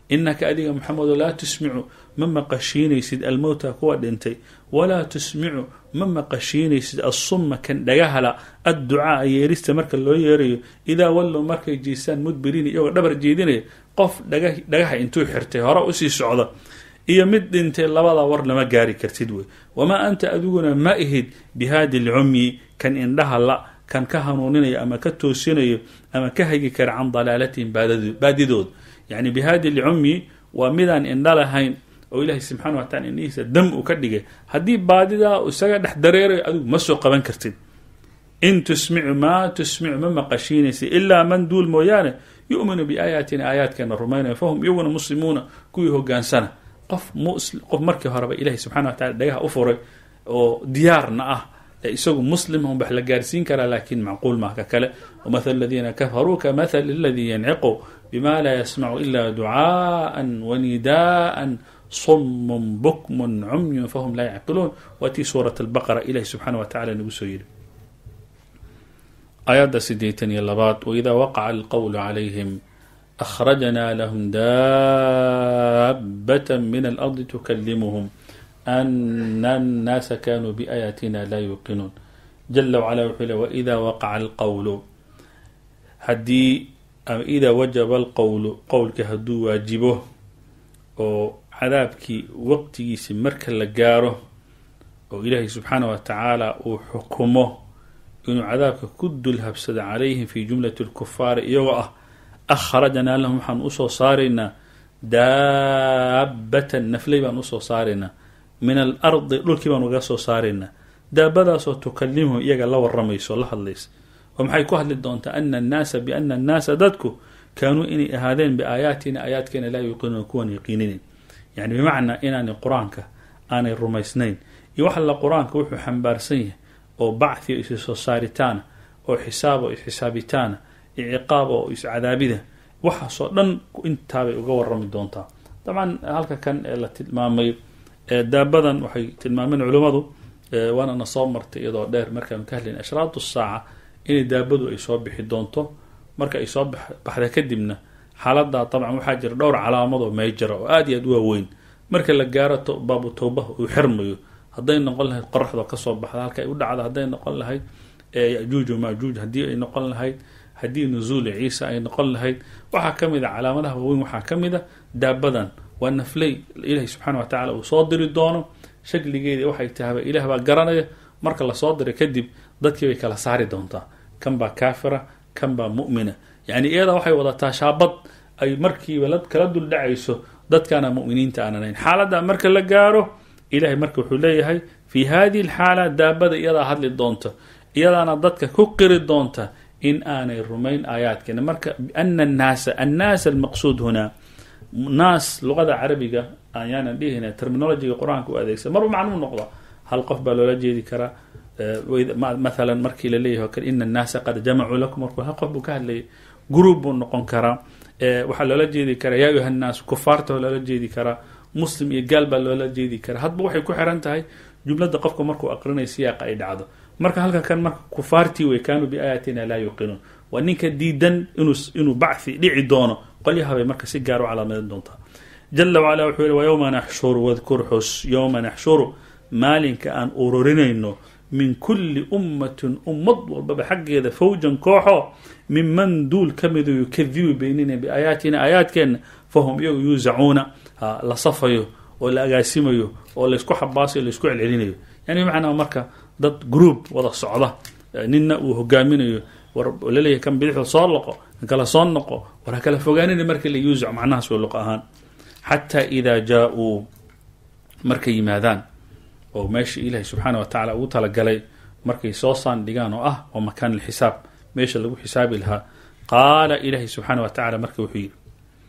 inaka adiga maxamedo laa tusmicu ma maqashiinaysid almowta kuwa dhintay walaa tusmicu ma maqashiinaysid assumma kan dhagahala adducaaa yeerista marka loo yeerayo idaa wallow markay jiisaan mudbiriin iyagoo dhabar jeedinaya qof dhagaha intuu xirtay hore usii socda iyo mid dhintay labada war lama gaari kartid wey wamaa anta adiguna ma ihid bihaadi lcumyi kan indhaha la kan ka hanuuninayo ama ka toosinayo ama ka hagi kara can dalaalatihim baadidood yani bihaadi lcumyi waa midaan indha lahayn oo ilaahay subxana wa tacala indhihiisa dam uu ka dhigay haddii baadidaa isaga dhex dareerayo adigu ma soo qaban kartid in tusmicu maa tusmicu ma maqashiinaysa ilaa man duul mooyaane yu'minu biaayaatina aayaadkeena rumaynaya fahum iyaguna muslimuuna kuwii hogaansana qof qof markii horeba ilahay subxana wa tacala dhagaha u furay oo diyaarna ah ee isagu muslim un wax la gaarsiin karaa laakiin macquul maa ka kale wamathal aladiina kafaruu kamathali aladii yanciqu bima laa yasmacu ila ducaa'an wanidaa'an sumun bukmun cumyun fahum laa yacqiluun waa tii suurat albaqara ilahi subxaana wa tacala nagu soo yidhi aayadda sideetan iyo labaad waidaa waqaca alqowlu calayhim akhrajnaa lahum daabata min alardi tukalimuhum ana annaasa kanuu biaayaatina laa yuuqinuun jala wacala wuxuu le waidaa waqaca alqowlu haddii ama idaa wajaba alqowlu qowlka hadduu waajibo oo cadaabkii waqtigiisi marka la gaaro oo ilaahay subxaana wa tacaala uu xukumo inuu cadaabka ku dul habsado calayhim fi jumlati lkufaari iyagoo ah akhrajnaa lahum waxaan usoo saaraynaa daabatan nafley baan usoo saaraynaa min alardi dhulkii baan uga soo saaraynaa daabadaasoo tukalimuhu iyaga la waramayso la hadlaysa oo maxay ku hadli doontaa ana annaasa biana annaasa dadku kaanuu inay ahaadeen biaayaatina aayaadkeena laa yuuqinuuna kuwan yaqiininayn yani bimacnaa inaanay qur-aanka aanay rumaysnayn iyo wax alla qur-aanka wuxuu xambaarsan yahay oo bacthi o isi soo saaritaana oo xisaab oo isxisaabitaana iyo ciqaab oo iscadaabida waxaasoo dhan intaabay uga warami doontaa dabcan halka kan ee la tilmaamay daabadan waxay tilmaameen culimmadu waana na soo martay iyadoo dheer markaanu ka hadlayn ashraatu saaca inay daabadu ay soo bixi doonto marka ay soo baxda kadibna xaaladaa dabcan waxaa jira dhowr calaamad oo meejara oo aada iyo aad u waaweyn marka la gaaro baabu towbaha uu xirmayo hadday noqon lahayd qoraxdoo kasoo baxda halka ay u dhacda hadday noqon lahayd yajuuj majuuj haddii ay noqon lahayd haddii nuzuuli ciisa ay noqon lahayd waxaa ka mid a calaamadaha waaweyn waxaa ka mid a daabadan waa nafley ilaahi subxaana wa tacala uu soo diri doono shakligeedii waxay tahaba ilaah baa garanaya marka lasoo diray kadib dadkii bay kala saari doontaa kan baa kaafira kan baa mu'mina yani iyada waxay wadataa shaabad ay markiiba kala duldhacayso dadkaana mu'miniinta aanan ahayn xaaladda marka la gaaro ilahay marka wuxuu leeyahay fi hadihi alxaala daabada iyadaa hadli doonta iyadaana dadka ku qiri doonta in aanay rumayn aayaadkeena marka ana annaasa annaas almaqsuud hunaa naas luqada carabiga ayaanan dhihina terminologiga qur-aanka u adeegsan marba macnuu noqda hal qof baa loola jeedi karaa mathalan markii laleeyahy o kale ina annaasa qad jamacuu lakum markuu hal qof buu ka hadlayay group buu noqon karaa waxaa loola jeedi karaa yaa ayuha nnaas kufaarta waa loola jeedi karaa muslim iyo gaal baa loola jeedi karaa hadba waxay ku xiran tahay jumlada qofka markuu aqrinay siyaaqa ay dhacdo marka halka kan marka kufaartii wey kaanuu biaayaatina laa yuuqinuun waa ninka diidan inuu bacthi dhici doono qolyahabay marka si gaar u calaamadan doontaa jala wacala wuxuu yihi wayowma naxshuru wadkur xus yowma naxshuru maalinka aan ururinayno min kulli ummatin ummad walbaba xaggeeda fawjan kooxo minman duul ka midu yukadibu beynina biaayaatina aayaadkeenna fahum iyagu yuusacuuna la safayo oo la agaasimayo oo laysku xabaasayo laysku celcelinayo yani bimacnaa marka dad group wada socda nina uu hogaaminayo laleeyahy kan bidixda soo loqo kan kala soo noqo war ha kala fogaanina marka la yuusac macnahaas way luqa ahaan xataa idaa jaa-uu markay yimaadaan oo meesha ilaahay subxaana wa tacala ugu talagalay markay soo saandhigaan oo ah oo makaan alxisaab meesha lagu xisaabi lahaa qaala ilaahay subxaana wa tacala marka wuxuu yidhi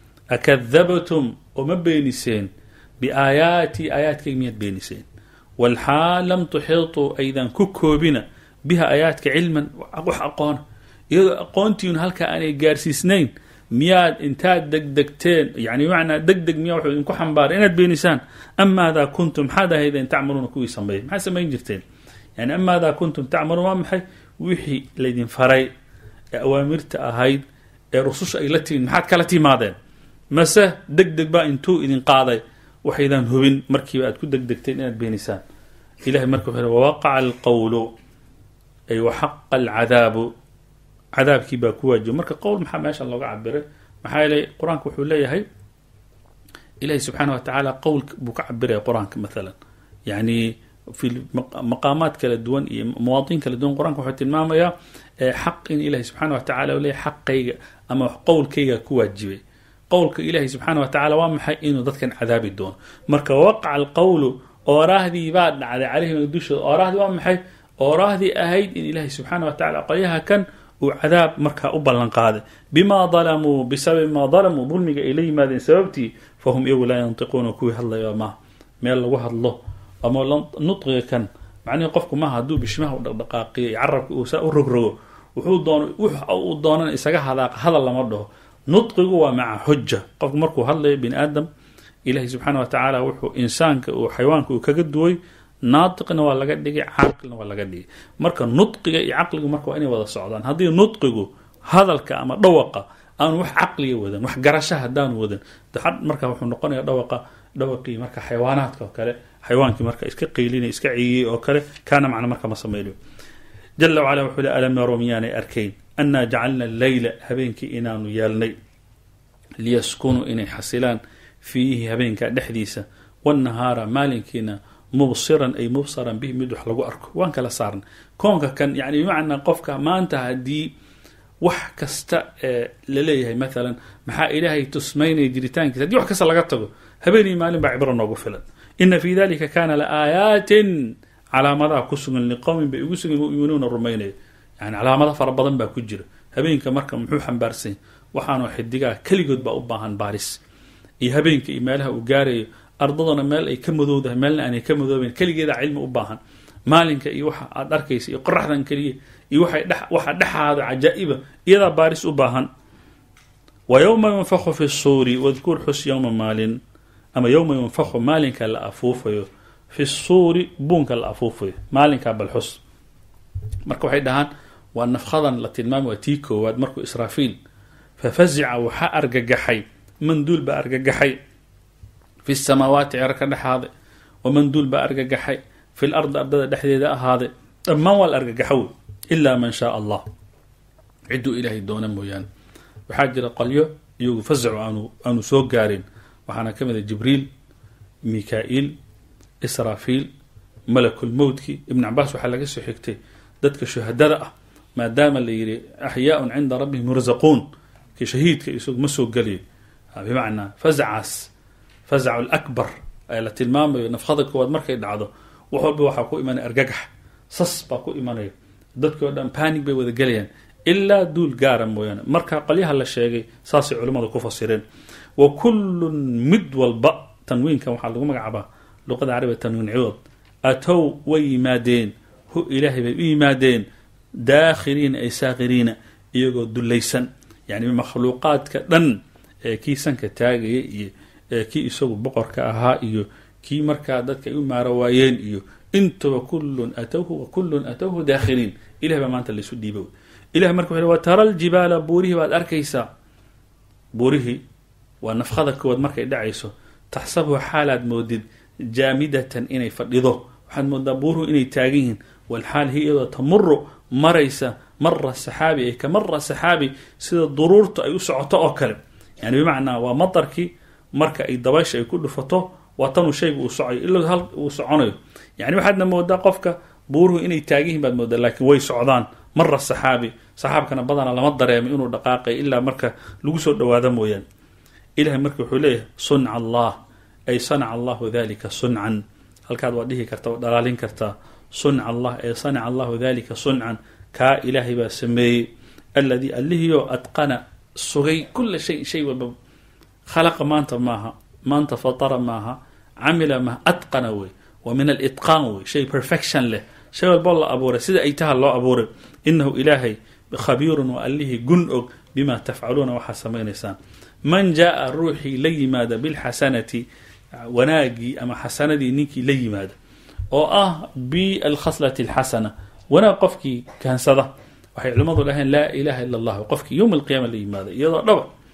akadabtum oo ma beeniseen biaayaatii aayaadkayga miyaad beeniseen walxaal lam tuxiituu aydan ku koobina biha aayaadka cilman wax aqoona iyadoo aqoontiinu halkaa aanay gaarsiisnayn miyaad intaad degdegteen yani bimacnaa deg deg miyaa wuxuu idinku xambaaray inaad beenisaan amaadaa kuntum maxaad ahaydeen tacmaluuna kuwii sameeyay maxaad samayn jirteen yani amaadaa kuntum tacmaluun waa maxay wixii laydin faray ee awaamirta ahayd ee rususha ay la timin maxaad kala timaadeen mase deg deg baa intuu idin qaaday waxaydaan hubin markiiba aad ku degdegteen inaad beenisaan ilahay marka wuxuu wawaqaca alqowlu ay waxaqa alcadaabu cadaabkii baa ku waajiba marka qowl maxaa meeshan looga cabiray maxaa yeelay qur-aanka wuxuu leeyahay ilahi subxaana wa tacaala qowl buu ka cabiraya qur-aanka maalan yani fi maqaamaad kala duwan iyo mawaadiin kala duwan qur-aanka wuxuu tilmaamayaa xaq in ilahi subxaana wa tacala u leeyahy xaqayga ama qowlkayga ku waajibay qowlka ilahi subxaana wa tacala waa maxay inuu dadkan cadaabi doono marka waqaca alqowlu ooraahdii baa dhacday calayhim dushooda ooraahdii waa maxay ooraahdii ahayd in ilahi subxaana wa tacala qolyaha kan uu cadaab markaa u ballan qaaday bimaa dalamuu bisababi maa dalamuu dulmiga ay la yimaadeen sababtii fahum iyagu laa yantiquuna kuwii hadlaya maaha meel lagu hadlo ama nudqiga kan macnihii qofku maaha hadduu bishmaha u dhaqdhaqaaqiyo iyo carabka uu saa u rogrogo wuxuu doon wux uu doonan isaga hadaaqa hadal lama dhaho nudqigu waa maca xuja qofku markuu hadlayo bini aadam ilahi subxaana wa tacaala wuxuu insaanka uu xayawaanka uu kaga duway naatiqna waa laga dhigay caaqilna waa laga dhigay marka nudqiga iyo caqligu marka waa inay wada socdaan haddii nudqigu hadalka ama dhawaqa aanu wax caqliga wadan wax garasha haddaanu wadan marka wuxuu noqonaya dhawaqa dhawaqii marka xayawaanaadka oo kale xayawaankii marka iska qaylinay iska ciyiyey oo kale kaana macna marka ma samaynayo jala wacala wuxuu le alam yarow miyaanay arkayn annaa jacalna leyla habeenkii inaanu yeelnay liyaskunuu inay xasilaan fiihi habeenka dhexdiisa wاnnahaara maalinkiina mubsiran ay mubsaran bihi mid wax lagu arko waan kala saarna koonka kan yani bimacnaa qofka maanta haddii wax kasta laleeyahay maalan maxaa ilaahay tusmaynaya jiritaankiisa hadii wax kasta laga tago habeenii maalin baa cibro noogu filan ina fi dalika kana laaayaatin calaamadaha ku sugan liqowmin bay ugu sugan yuminuuna rumaynaya yani calaamada fara badan baa ku jira habeenka marka muxuu xambaarsanya waxaanu xidigaa keligood baa u baahan baaris iyo habeenka iyo meelaha uu gaarayo ardaduna meel ay ka madowdahay meelna aanay ka madoobeyn keligeeda cilmi u baahan maalinka iyo waxa aad arkaysa iyo qoraxdan keliya iyo waxa dhexaada cajaa-iba iyadaa baaris u baahan wa yowma yunfaku fi suuri wadkur xus yowma maalin ama yowma yunfaku maalinka la afuufayo fi suuri buunka la afuufayo maalinkaa balxus marka waxay dhahaan waa nafkadan la tilmaamay waa tii koowaad markuu israafiil fafazica waxaa argagaxay manduul baa argagaxay fi samaawaati cerka dhexaaday wamanduul baa argagaxay fi lardi ardada dhexdeeda ahaaday dhammaan waa la argagaxow ilaa man shaa allah cidduu ilaahay doona mooyaane waxaa jira qolyo iyagu fazacu aanu aanu soo gaarin waxaana ka mid a jibriil mika-iil israafiil malakulmowtki ibn cabaas waxaa laga soo xigtay dadka shuhadada ah maadaama la yidhi axyaaun cinda rabbihim yurzaquun ki shahiidka isagu ma soo gelayo bimacnaa fazacaas fazacu lakbar ee la tilmaamayo nafkada koowaad markay dhacdo wax walba waxaa ku imanaya argagax sas baa ku imanaya dadkii o dhan panig bay wada gelayaan ilaa duul gaara mooyaane marka qolyaha la sheegay saasay culimmadu ku fasireen wa kullun mid walba tanwiinkan waxaa lagu magacaabaa luqada carabiga tanwiin ciwad atow way yimaadeen hu ilaahay bay u yimaadeen daakhiriina ay saakiriina iyagoo dulaysan yani makhluuqaadka dhan ee kii sanka taagaya iyo kii isagu boqorka ahaa iyo kii markaa dadka ay u maaro waayeen iyo intuba kullun atowhu wa kullun atowhu daakhiliin ilahay baa maanta laysu dhiibo ilahay marka wuxu wa tara aljibaala buurihii baad arkaysaa buurihii waa nafkada koowaad markay dhacayso taxsabuha xaalaad moodid jaamidatan inay fadhido waxaad moodaa buuruhu inay taagan yihiin walxaal hi iyadoo tamuru maraysa mara saxaabi ay ka mara saxaabi sida duruurta ay u socoto oo kale yani bimacnaa waa matarkii marka ay dabaysha ay ku dhufato waa tanuu shaygu uu socoyo ila hal uu soconayo yani waxaadna moodaa qofka buuruhu inay taagihiin baad moodaa laakiin way socdaan mara saxaabi saxaabkana badana lama dareemay inuu dhaqaaqay ilaa marka lagu soo dhawaado mooyaane ilahay marka wuxuu leeyahay sunca allah ay sanaca allahu dalika suncan halkaad waa dhihi karta waa dhalaalin kartaa sunca allah ee sanaca allahu dalika suncan kaa ilaahay baa sameeyey alladii allihiioo adqana sugay kula shay shay walba khalaqa maanta maaha maanta fatara maaha camila maaha adqana wey wa min alitqaan wey shay perfection leh shay walboo la abuuray sida ay taha loo abuuray inahu ilaahay khabiirun waa allihii gun og bima tafcaluuna waxaad samaynaysaan man jaaa ruuxii la yimaada bilxasanati wanaagii ama xasanadii ninkii la yimaada oo ah bialkhaslati alxasana wanaag qofkii kansada waxay culimmadu dhaheen laa ilaha ila allah qofkii yowma alqiyama la yimaada iyadoo dhaba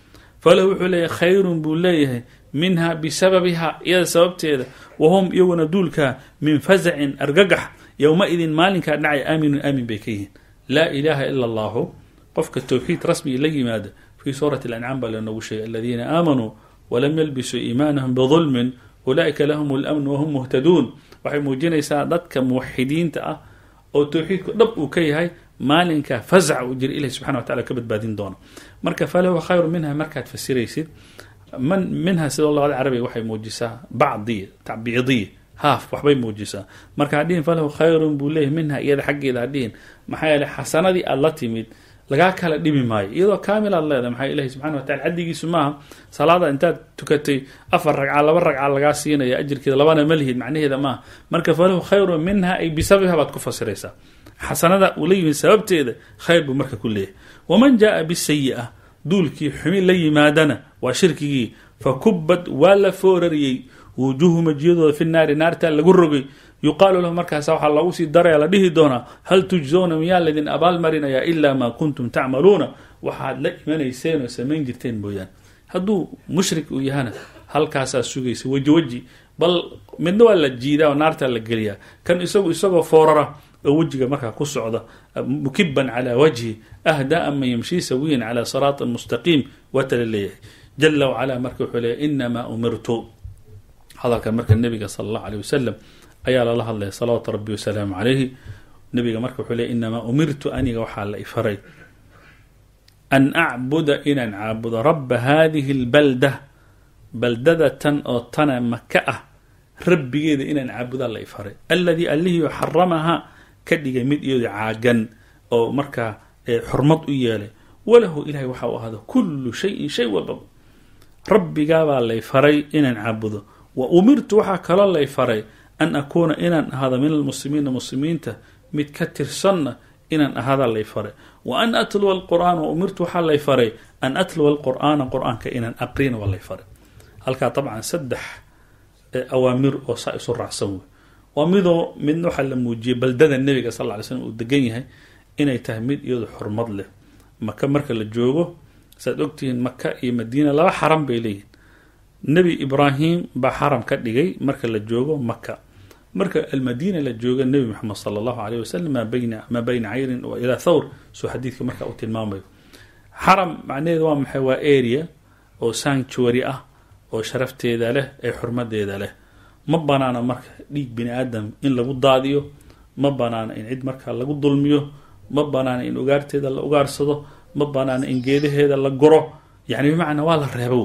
falahu wuxuu leeyahay khayrun buu leeyahay minha bisababiha iyada sababteeda wahum iyaguna duulkaa min fasacin argagax yowma-idin maalinkaa dhacay aaminun aamin bay ka yihiin laa ilaaha ila allahu qofka towxiid rasmiga la yimaada fii suurati alancaam baa lanoogu sheegay aladiina aamanuu walam yalbisuu iimaanahum bidulmin ulaa'ika lahum اlamn wahum muhtaduun waxay muujinaysaa dadka muwaxidiinta ah oo towxiidku dhab uu ka yahay maalinka fasaca uu jira ilahi subxana wa tacala ka badbaadin doono marka falahu khayru minha markaad fasiraysid man minha sida luqada carabiga waxay muujisaa bacdiya tacbiidiya haaf waxbay muujisaa marka hadhihin falahu khayrun buu leeyahy minha iyada xaggeeda hadhihin maxaa yeele xasanadii aad la timid lagaa kala dhimi maayo iyadoo kaamil aad leedahay maxaa ilahi subxana watacala caddigiisu maaha salaada intaad tukatay afar ragca laba ragca lagaa siinaya ajirkeeda labana ma lihid macnaheeda maaha marka falahu khayrun minha ay bisababiha baad ku fasiraysaa xasanada uu la yimid sababteeda khayr buu marka ku leeyahay waman jaaa bisayi-a duulkii xumi la yimaadana waa shirkigii fa kubad waa la foorariyey wujuuhu majiyadooda fi naari naartaa lagu rogay yuqaalu lahu markaasa waxaa loogu sii daraya la dhihi doonaa hal tujzowna miyaa laydin abaalmarinayaa ilaa maa kuntum tacmaluuna waxaad la imanayseen oo samayn jirteen mooyaane hadduu mushrik uu yahana halkaasaa sugaysa weji weji bal midna waa la jiidaa oo naartaa la geliyaa kan isagu isagoo foorara oo wejiga markaa ku socda mukiban calaa wajhi ahdaa man yamshii sawiyan calaa siraatin mustaqiim waatala leeyahay jala wacalaa marka wuxuu leeyahy inamaa umirtu hadalkan marka nebiga sala allahu aleyh wasalam ayaa lala hadlaya salawaatu rabbi wasalaamu calayhi nebiga marka wuxuu leey inamaa umirtu aniga waxaa la ifaray an acbuda inaan caabudo rabba hadihi lbalda baldada tan oo tana maka ah rabbigeeda inaan caabudaa la ifaray alladii allihii xaramaha ka dhigay mid iyado caagan oo markaa xurmad u yeelay walahu ilahay waxa u ahada kullu shayin shay walbaba rabbigaabaa lay faray inaan caabudo wa umirtu waxaa kaloo lay faray an akuuna inaan ahaado min almuslimiina muslimiinta mid ka tirsanna inaan ahaada lay faray wa an atluwa alqur'aan wa umirtu waxaa lay faray an atluwa alqur'aana qur-aanka inaan aqrina waa lay faray halkaa dabcan saddex awaamir oo saa isu raacsan wey waa midoo midna waxaa la muujiyey baldada nebiga sal lla ly slam uu degan yahay inay tahay mid iyadu xurmad leh maka marka la joogo saad ogtihiin maka iyo madiina laba xaram bay leeyihin nebi ibraahim baa xaram ka dhigay marka la joogo maka marka almadiina la jooga nebi moxamed sala allahu aleyh wasalam maa bayna maa bayna cayrin wa ilaa thawr soo xadiidka marka uu tilmaamayo xaram macnaheeda waa maxay waa area oo sanctuary ah oo sharafteeda leh ee xurmadeeda leh ma banaana marka dhiig bini aadam in lagu daadiyo ma banaana in cid markaa lagu dulmiyo ma banaana in ugaarteeda la ugaarsado ma banaana in geedaheeda la guro yani bimacnaa waa la reebo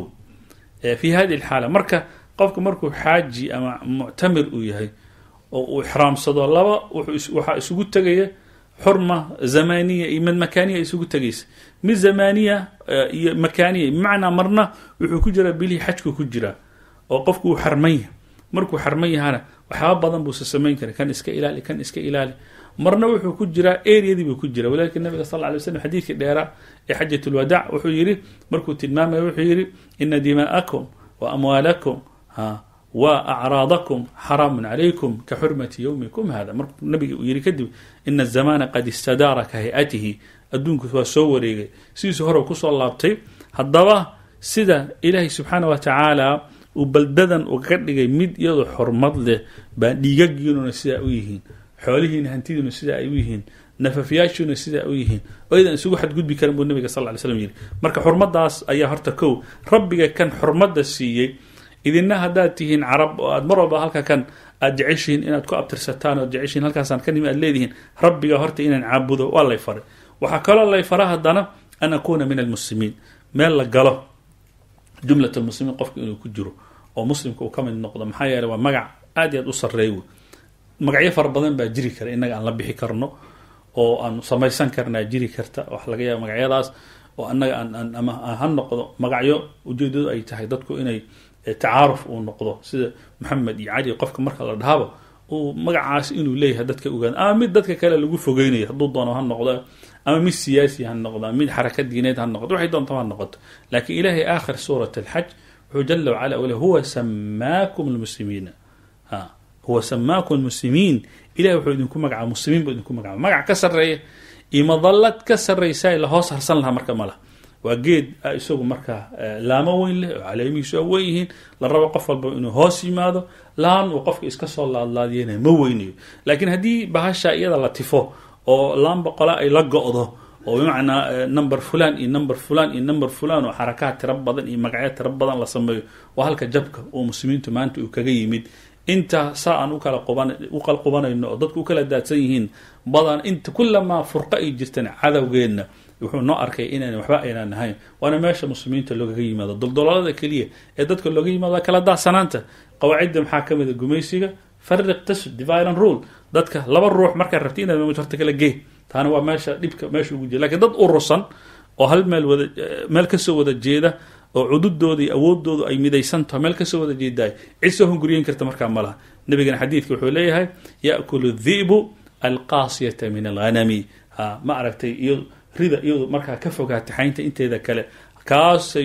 fi hadi lxaala marka qofka markuu xaaji ama muctamir uu yahay oo uu ixraamsado laba waxaa isugu tegaya xurma zamaniya iyo mid makaaniya isugu tegaysa mid zamaniya iyo makaaniya bimacnaa marna wuxuu ku jiraa bilihii xajku ku jiraa oo qofku uu xarman yahay markuu xarman yahana waxyaaba badan buuse samayn kara kan iska ilaali kan iska ilaali marna wuxuu ku jiraa areadii buu ku jira walidalika nabiga sal ly slam xadiidkii dheeraa ee xajat lwadaac wuxuu yidhi markuu tilmaamaya wuxuu yidhi ina dimaa'akum wa amwaalakum ha wa acraadakum xaraamun calaykum ka xurmati yowmikum hada markuu nabiga uu yihi kadib ina azamana qad istadaara ka hay-atihi adduunku waa soo wareegay sidiisu hore kusoo laabtay haddaba sida ilaahay subxaana wa tacaala uu baldadan uga dhigay mid iyadoo xurmad leh baa dhiigagiinuna sidaa u yihiin xoolihiina hantidiina sidaa ay u yihiin nafafyaashiina sidaa u yihiin oo idan isugu xadgudbi karan buu nabiga sal ly slam yidhi marka xurmadaas ayaa horta kow rabbiga kan xurmadda siiyey idina haddaad tihiin carab oo aad mar walba halka kan aad jeceshihiin inaad ku abtirsataan oo jeceshihin halkaasaan ka nimi aad leedihiin rabbiga horta inaan caabudo waa lay faray waxaa kaloo lay fara haddana an akuuna min almuslimiin meel la galo jumlat almuslimiin qofka inuu ku jiro oo muslimka uu ka mid noqdo maxaa yeele waa magac aad iyo aad u sarreey wey magacyo fara badan baa jiri kara innaga aan la bixi karno oo aan samaysan karnaa jiri karta waxa laga yaaba magacyadaas oo annaga aan ama ha noqdo magacyo ujeedadu ay tahay dadku inay tacaaruf uu noqdo sida maxamed iyo cali qofka marka la dhahaba uu magacaas inuu leeyahay dadka ogaada ama mid dadka kale lagu fogeynayo hadduu doono ha noqdo ama mid siyaasi ha noqdo ama mid xaraka diineed ha noqdo waxay doonto ha noqoto laakiin ilaahay aakhir suurat alxaj wuxuu jala wacala ule huwa samaakum lmuslimiina ha huwa samaakum lmuslimiin ilahay wuxuu idinku magacaa muslimiin buu idinku magacaa magac ka sarreeya iyo madallad ka sarraysa la hoos harsan lahaa marka ma laha waa geed isagu markaa laamo weyn leh oo caleemihiisu a weyn yihiin la rabo qof walba inuu hoos yimaado laan uu qofka iska soo laadlaadiyana ma weynayo laakiin haddii bahasha iyada la tifo oo laan boqola ay la go-do oo bimacnaa number fulan iyo number fulan iyo number fulan oo xarakaad tiro badan iyo magacyo tiro badan la sameeyo waa halka jabka oo muslimiintu maanta uu kaga yimid inta saa aan ukala quban u kala qubanayno oo dadku u kala daadsan yihiin badan inta kulamaa furqa ay jirtan cadowgeenna wuxuu noo arkay inaan waxba aynaan ahayn waana meesha muslimiinta loogaga yimaado doldololada keliya ee dadka looga yimaado kala daadsanaanta qawaacidda maxaa ka mid a gumaysiga fariq tasud divilan rule dadka laba ruux markaad rabti inaad horta kala gee taana waa meesha dhibka meesha ugu jira lakiin dad urursan oo hal meel wada meel kasoo wada jeeda oo cududooda iyo awoodoodu ay midaysan taho meel kasoo wada jeedaay cid soo hunguriyen karta markaa ma laha nabigana xadiidka wuxuu leeyahay yaakulu dhi'bu alqaasiyata min alghanami ha ma aragtay iyo rida iyadu markaa ka fogaatay xaynta inteeda kale kaasay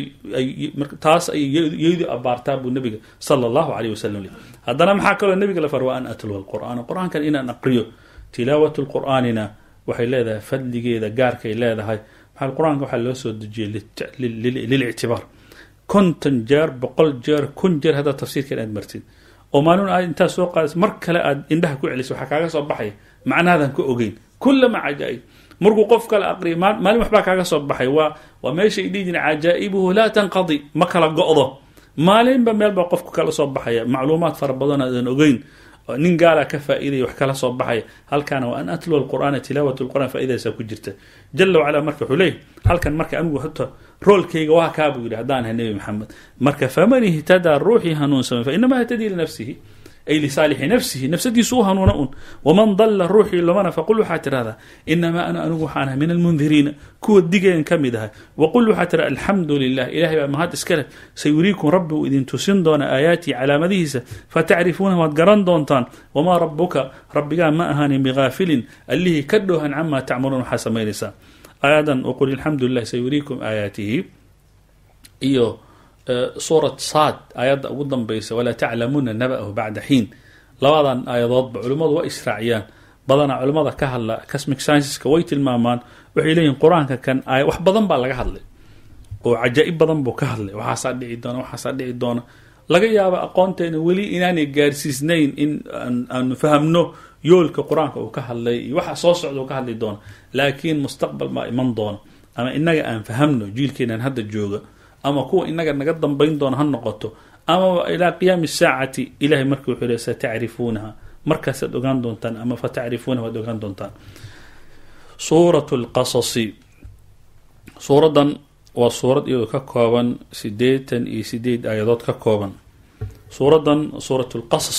taas ay yadu abaartaa buu nabiga sala allahu aleyh wasalam le haddana maxaa kaloo nabiga la far waa an atluwa alqur'aana qur-aankan inaan aqriyo tilaawatu lqur'aanina waxay leedahay fadligeeda gaarkay leedahay maxaa qur-aanka waxaa loo soo dejiyey lilictibaar konton jeer boqol jeer kun jeer haddaad tafsiirkan aad martid oo maalin aad intaad soo qaadaysa mar kale aad indhaha ku celiso waxaa kaaga soo baxaya macnahaadan ka ogeyn kullama cajaa-ib markuu qof kale aqriya maalin waxbaa kaaga soo baxay waa waa meeshay dhihi jiren cajaa'ibuhu laa tanqadi ma kala go-do maalinba meelbaa qofku kala soo baxaya macluumaad fara badan aadan ogeyn nin gaalaa ka faa'iidaya wax kala soo baxaya halkaana waa an atluwa alqur'aana tilaawat lqur'an faaidaysaa ku jirta jala wacala marka wuxuu leeyahy halkan marka anigu hota roolkayga waa kaa buu yidhi haddaan ahay nebi maxamed marka faman ihtadaa ruuxii hanuunsamay fa inama htadii linafsihi ay lisaalixi nafsihi nafsadiisu u hanuuna un waman dalla ruuxii lumana faqul waxaa tirahdaa inamaa ana anigu waxaan ahay min almundiriina kuwa digeen ka mid ahay waqul waxaa tira alxamdu lilah ilahay baa mahad iska leh sayuriikum rabbi uu idin tusin doona aayaatii calaamadihiisa fatacrifuuna waad garan doontaan wamaa rabuka rabbigaa ma ahaanin bigaafilin allihii ka dhoohan camaa tacmaluun waxaa samaynaysaa aayadan waqul alxamdu lilah sayuriikum aayaatihi iyo suurat saad aayadda ugu danbaysa walaa taclamuuna naba'ahu bacda xiin labadan aayadoodba culimmadu waa israaciyaan badanaa culimmada ka hadla cosmic scienceska way tilmaamaan waxay leeyihin qur-aanka kan aaya wax badan baa laga hadlay oo cajaa'ib badan buu ka hadlay waxaasaa dhici doona waxaasaa dhici doona laga yaaba aqoonteena weli inaanay gaarsiisnayn in aanu fahamno yoolka qur-aanka uu ka hadlay iyo waxa soo socda uu ka hadli doona laakiin mustaqbal baa iman doona ama inaga aan fahamno jiilkeenan hadda jooga ama kuwa inaga naga dambayn doona ha noqoto ama ilaa qiyaami saacati ilahay markii wuxuu le satacrifuunaha markaasaad ogaan doontaan ama fatacrifuunaha waad ogaan doontaan suurat lqasasi suuraddan waa suurad iyadoo ka kooban sideetan iyo sideed aayadood ka kooban suuraddan suurat lqasas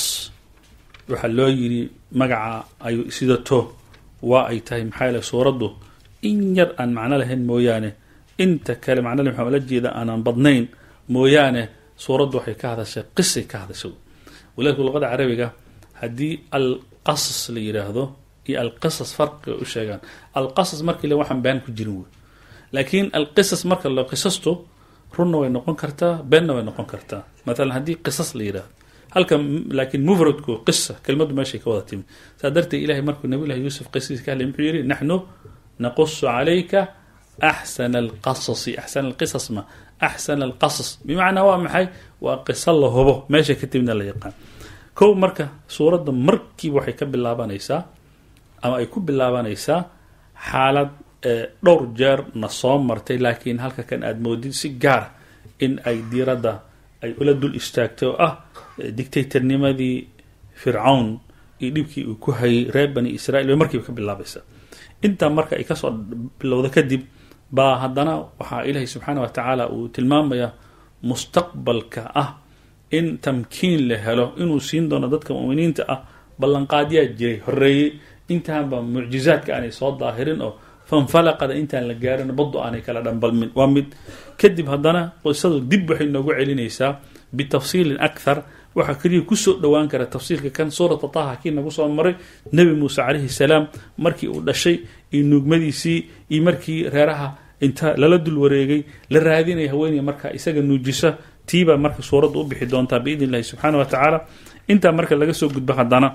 waxaa loo yiri magaca ay sidato waa ay tahay maxaa yaele suuraddu in yar aan macno lahayn mooyaane inta kale macnale maxaa la jeeda aanaan badnayn mooyaane suuraddu waxay ka hadashay qisay ka hadashay walaakin luqada carabiga haddii alqasas la yidhaahdo iyo alqisas farqiga u sheegaan alqasas markii le waxaan been ku jirin wey laakiin alqisas marka la qisastu runna way noqon kartaa beenna way noqon kartaa maalan haddii qisas la yidhahdo halka laakiin mufradku qisa kelmaddu meeshay ka wada timi saa darteed ilahay markuu nabiy llahi yuusuf qisadiis ka hadlay muxuu yihi naxnu naqusu calayka axsana alqasasi axsana alqisas ma axsana alqasas bimacnaa waa maxay waa qiso la hubo meesha ka timidna la yaqaan kow marka suuradda markiiba waxay ka bilaabanaysaa ama ay ku bilaabanaysaa xaalad dhowr jeer na soo martay laakiin halka kan aada moodid si gaara in ay diiradda ay ula dul istaagtay oo ah dictatornimadii fircawn iyo dhibkii uu ku hayay reer bani israiil bay markiiba ka bilaabaysaa intaa marka ay kasoo bilowda kadib baa haddana waxaa ilaahay subxaana wa tacaala uu tilmaamayaa mustaqbalka ah in tamkiin la helo inuu siin doono dadka mu'miniinta ah ballanqaadyaa jiray horeeyey intaanba mucjizaadka aanay soo daahirin oo fanfalaqada intaan la gaarin baddu aanay kala dhambalmin waa mid kadib haddana qisadu dib waxay noogu celinaysaa bitafsiilin akhar waxaa keliya kusoo dhowaan kara tafsiirka kan suurata taha kii nagu soo maray nebi muuse calayhi salaam markii uu dhashay iyo nuugmadiisii iyo markii reeraha inta lala dul wareegay la raadinaya haweeney marka isaga nuujisa tiibaa marka suuradda u bixi doontaa biidn illahi subxaana wa tacaala intaa marka laga soo gudbo haddana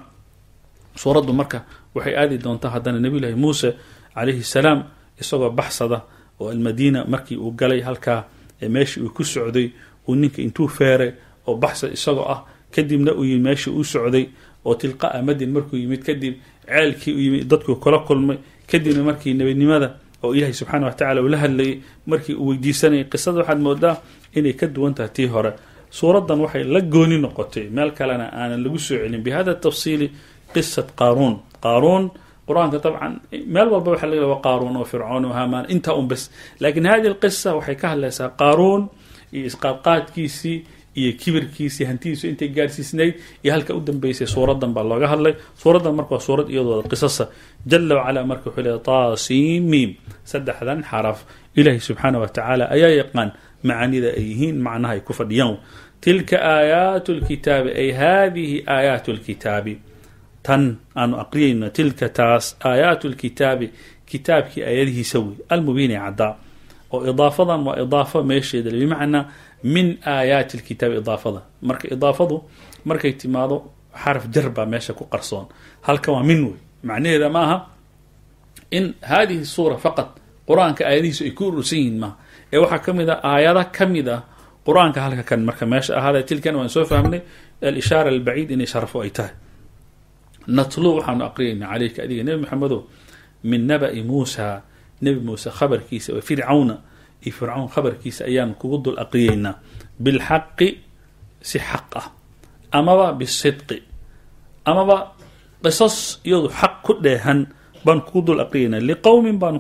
suuraddu marka waxay aadi doontaa haddana nebiyullaahi muuse calayhi salaam isagoo baxsada oo almadiina markii uu galay halkaa meeshii uu ku socday uu ninka intuu feeray oo baxsa isagoo ah kadibna uu yimid meeshii uu socday oo tilqaa madin markuu yimid kadib ceelkii u yimid dadkuu kula kulmay kadibna markii nebinimada oo ilaahay subxaana wa tacala uu la hadlayay markii uu weydiisanayay qisada waxaad moodaa inay ka duwan tahay tii hore suuraddan waxay la gooni noqotay meel kalena aanan lagu soo celin bihada tafsiili qisat qaaruun qaaruun qur-aanka dabcan meel walba waxa laga wa qaaruun oo fircoon oo hamaan intaa un bas laakiin hadi lqisa waxay ka hadlaysaa qaaruun iyo isqaadqaadkiisii iyo kibirkiisii hantidiisu intay gaarsiisnayd iyo halka u dambeysay suuraddan baa looga hadlay suuraddan marka waa suurad iyadooda qisasa jala wacala marka wuxuu leeya taasiimiim saddexdan xaraf ilaahi subxaana wa tacaala ayaa yaqaan macaanida ay yihiin macnaha ay ku fadhiyaan tilka aayaatu lkitaabi ay hadihi aayaatu lkitaabi tan aanu aqriyayno tilka taas aayaatu lkitaabi kitaabkii aayadihiisa wey almubiini caddaa oo idaafadan waa idaafo meesheeda bimacnaa min aayaati lkitaabi idaafada marka idaafadu markay timaado xaraf jar baa meesha ku qarsoon halka waa min wey macnaheeda ma aha in hadihi suura faqad qur-aanka aayadihiisu ay ku urursan yihiin maaha ee waxaa ka mid a aayada ka mid ah qur-aanka halka kan marka meesha ahaada tilkan waan soo fahmnay alishaara albaciid inay sharafo ay tahay natluu waxaanu aqriyayna caleyka adiga nebi maxamedow min naba'i muusa nebi muuse khabarkiisa oo fircawna iyo fircawn khabarkiisa ayaanu kugu dul aqriyeynaa bilxaqi si xaq ah amaba bisidqi amaba qisas iyadu xaq ku dheehan baan kugu dul aqriyeynaa liqowmin baanu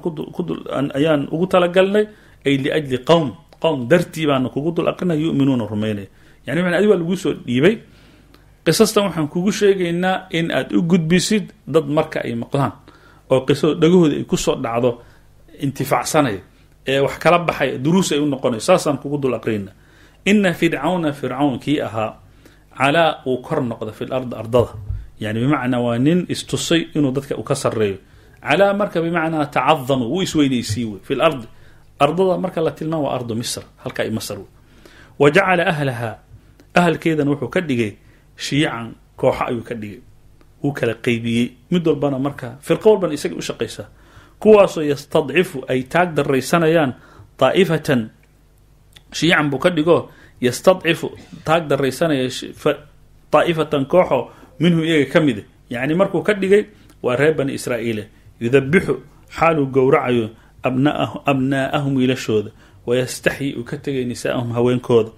ayaan ugu talagalnay ay liajli qowm qowm dartii baanu kugu dul aqrinaya yuminuuna rumaynaya yani maa adi waa lagu soo dhiibay qisastan waxaan kugu sheegaynaa in aad u gudbisid dad marka ay maqlaan oo qisado dhagahooda ay kusoo dhacdo intifaacsanaya ee wax kala baxaya duruus ay u noqonayo saasaan kugu dul aqriyna ina fircawna fircawn kii ahaa calaa uu kor noqda fi lardi ardada yani bimacnaa waa nin istusay inuu dadka u ka sareeyo calaa marka bimacnaa tacadama wuu isweynaysiiy wey fi lardi ardada marka la tilmaam waa ardu misr halka i masr wey wa jacala ahlaha ahalkeedana wuxuu ka dhigay shiican kooxo ayuu ka dhigay wuu kala qeybiyey mid walbana marka firqo walbana isaga u shaqaysaa kuwaasoo yastadcifu ay taag daraysanayaan daa'ifatan shiican buu ka dhigo yastadcifu taag daraysanaya daa'ifatan kooxo minhum iyaga ka mida yacni markuu ka dhigay waa reer bani israa'iile yudabixu xaaluu gowracayo abnaa'ahum wiilashooda wayastaxyi uu ka tegay nisaa'ahum haweenkooda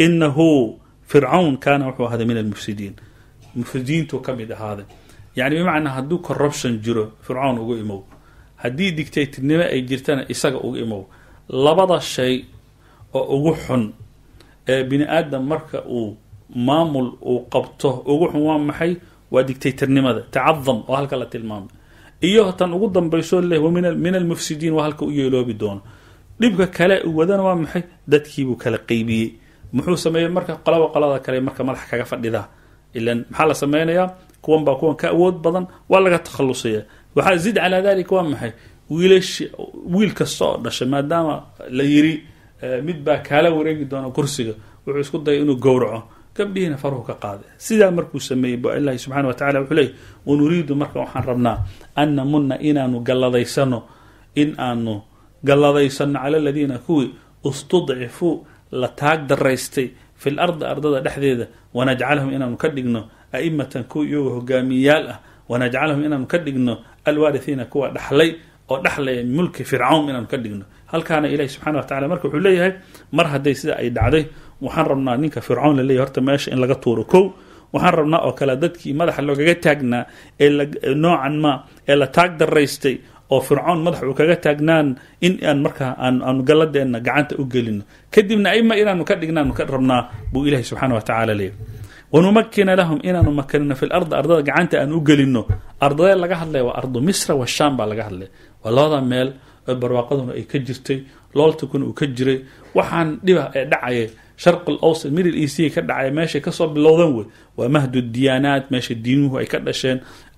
inahu fircawn kaana wuxuu ahaaday min almufsidiin mufsidiintuu ka mid ahaaday yani bimacnaa hadduu corruption jiro fircawn ugu imow haddii dictatornimo ay jirtana isaga ugu imow labada shay oo ugu xun ee bini aadam marka uu maamul uu qabto ugu xun waa maxay waa dictatornimada tacadam oo halka la tilmaamay iyo tan ugu dambayso leh min almufsidiin waa halka u yeeloobi doono dhibka kale uu wadana waa maxay dadkiibuu kala qeybiyey muxuu sameeyey marka qolaba qolada kale marka madax kaga fadhidaa ilan maxaa la sameynayaa kuwan baa kuwan ka awood badan waa laga takhalusaya waxaa zid calaa dalika waa maxay wiilash wiil kasta oo dhashay maadaama la yiri mid baa kaala wareegi doona kursiga wuxuu isku dayay inuu gowraco gabdhihiina faruhu ka qaada sidaa markuu sameeyey ba ilahi subxana wa tacala wuxuu leeyay wanuriidu marka waxaan rabnaa an namuna inaanu galladaysano in aanu galladaysano cala aladiina kuwii istudcifuu la taag daraystay fi l ardi ardada dhexdeeda wanajcalahum inaanu ka dhigno a'imatan kuwa iyagoo hogaamiyayaal ah wanajcalahum inaanu ka dhigno alwaarihiina kuwa dhaxlay oo dhexlaya mulki fircawn inaanu ka dhigno halkaana ilahi subxana wa tacala marka wuxuu leeyahay mar hadday sida ay dhacday waxaan rabnaa ninka fircawn la leeyahy horta meesha in laga tuuro kow waxaan rabnaa oo kale dadkii madaxa loogaga taagnaa ee noocan ma ee la taag daraystay oo fircoon madax uu kaga taagnaan in aan markaa aanu galladeena gacanta u gelino kadibna aima inaanu ka dhignaanu ka rabnaa buu ilahi subxana wa tacala leeyahy wanumakina lahum inaanu makanino fi lardi ardada gacanta aan u gelino ardadee laga hadlaya waa ardu misra washaam baa laga hadlaya waa labada meel oo barwaaqaduna ay ka jirtay looltakuna uu ka jiray waxaan dhiba ee dhacaya sharq alawsat middle eastiga ka dhacaya meeshay kasoo bilowdan wey waa mahdu diyaanaat meesha diinuhu ay ka dhasheen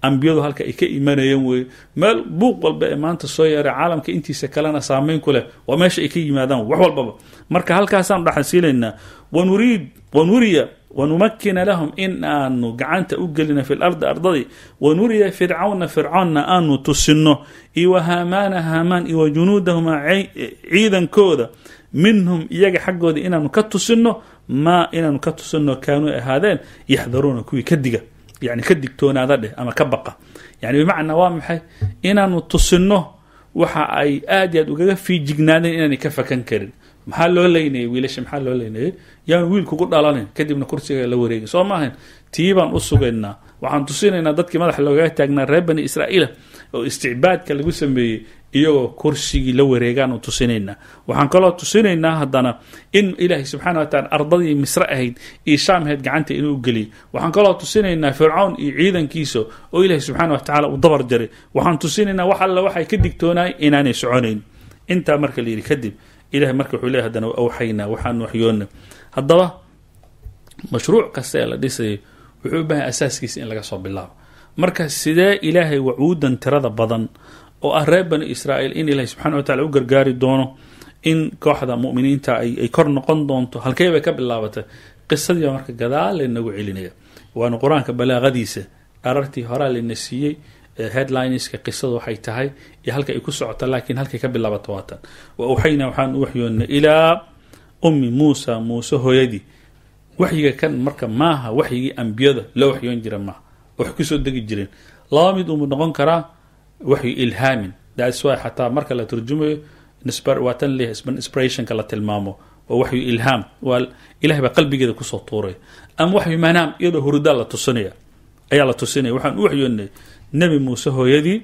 ambiyadu halka ay ka imanayeen weye meel buuq walba ee maanta soo yeeray caalamka intiisa kalena saameyn ku leh waa meesha ay ka yimaadaan wax walbaba marka halkaasaan dhaxasiinaynaa wanuriid wanuriya wanumakina lahum in aanu gacanta u gelina fi lardi ardadii wanuriya fircawna fircoonna aanu tusino iyo wahaamaana haamaan iyo wajunuudahuma ciidankooda minhum iyaga xaggooda inaanu ka tusino maa inaanu ka tusino kaanuu ahaadeen yaxdaruuna kuwii ka diga yani ka digtoonaada dheh ama ka baqa yani bimacnaa waa maxay inaanu tusino waxa ay aad iyo aad ugaga fiijignaadeen inaanay ka fakan karin maxaa loo leynayay wiilasha maxaa loo leynayay yaan wiil kugu dhalanin kadibna kursiga la wareegin soo maahayn tii baan u sugaynaa waxaan tusinaynaa dadkii madaxa loogaga taagnaa reer bani israa'iila oo isticbaadka lagu sameeyey iyagoo kursigii la wareegaanu tusinaynaa waxaan kaloo tusinaynaa haddana in ilaahay subxana wa taala ardadii misre ahayd iyo shaamheed gacanta inuu geliyay waxaan kaloo tusinaynaa fircawn iyo ciidankiisa oo ilaahay subxaana wa tacaala uu dabar jaray waxaan tusinaynaa wax alla waxay ka digtoonaay inaanay soconayn intaa marka la yidhi kadib ilahay marka wuxuu leeyahy hadana awxaynaa waxaanu waxyoona haddaba mashruuc kasta ee la dhisayo wuxuu u baahanya asaaskiisa in laga soo bilaabo marka sidee ilaahay wacuudan tirada badan oo ah reer bani israa'iil in ilaahay subxana wa tacala u gargaari doono in kooxda mu'miniinta ay kor noqon doonto halkee bay ka bilaabatay qisadii baa marka gadaal laynagu celinaya waana qur-aanka balaaqadiisa arartii horaa layna siiyey headlineska qisadu waxay tahay iyo halka ay ku socota laakiin halkay ka bilaabato waatan wa awxaynaa waxaan u waxyoonnay ilaa ummi muusa muuse hooyadii waxyiga kan marka maaha waxyigii ambiyada loo waxyoon jira maaha wax kusoo degi jireen laba mid umu noqon karaa waxyu ilhaamin thats why xataa marka la turjumayo waa tan leh inspirationka la tilmaamo waa waxyu ilhaam waa ilahay baa qalbigeeda kusoo tuuraya ama waxyu manaam iyadoo hurudaa la tusinaya ayaa la tusinaya waxaan u waxyoonnay nebi muuse hooyadii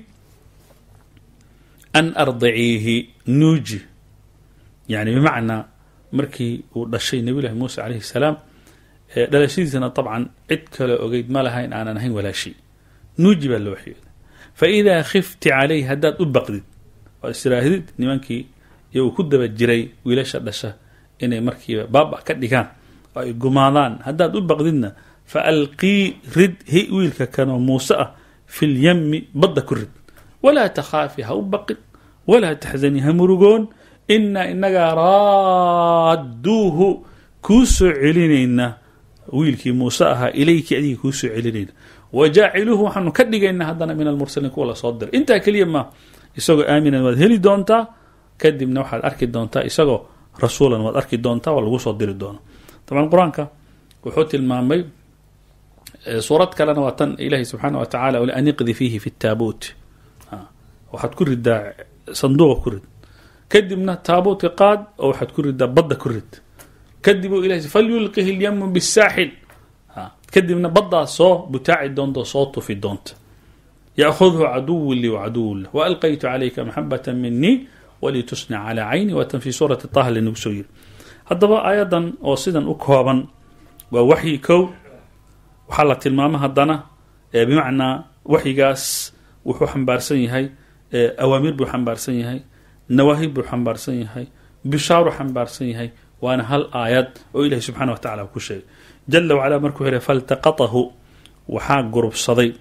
an ardiciihi nuuji yani bimacnaa markii uu dhashay nebiy llahi muuse calayhi salaam dhalashadiisana dabcan cid kale ogeyd ma lahayn aanan ahayn walaashi nuuji baa loo waxyooday fa idaa khifti calayh haddaad u baqdid oo israahdid nimankii iyo uu ku daba jiray wiilasha dhasha inay markiiba baaba ka dhigaan oo ay gumaadaan haddaad u baqdidna fa alqii rid hi wiilka kanoo muuse ah fi lyami badda ku rid walaa takhaafi ha u baqin walaa taxzani ha murugoon inaa inagaa raadduuhu kuu soo celinayna wiilkii muuse ahaa ilayki adigii kuu soo celinayna wa jaaciluuhu waxaanu ka dhigaynaa haddana min almursaliin kuwa lasoo diray intaa keliya ma isagoo aaminan waad heli doontaa kadibna waxaad arki doontaa isagoo rasuulan waad arki doontaa waa lagu soo diri doona dabcan qur-aanka wuxuu tilmaamay suurad kalena waa tan ilaahi subxaana wa tacala an iqdi fiihi fi taabuut waxaad ku ridaa sanduuqa ku rid kadibna taabuutka qaad oo waxaad ku ridaa badda ku rid kadib u ilahay falyulqihi lyamu bisaaxil kadibna baddaas soo butaaci doonta soo tufi doonta yaأkhudhu caduwu lii wacaduwu lah waalqaytu calayka maxabata minii walitusnac calaa cayni waatan fi suurati taha lanagu soo yiri haddaba aayadan oo sidan u kooban waa waxyi kow waxaa la tilmaama haddana bimacnaa waxyigaas wuxuu xambaarsan yahay awaamir buu xambaarsan yahay nawaahib buu xambaarsan yahay bishaaru xambaarsan yahay waana hal aayad oo ilahi subxana wa tacala ku sheegay jala wacala markuu xidhay faltaqatahu waxaa gurubsaday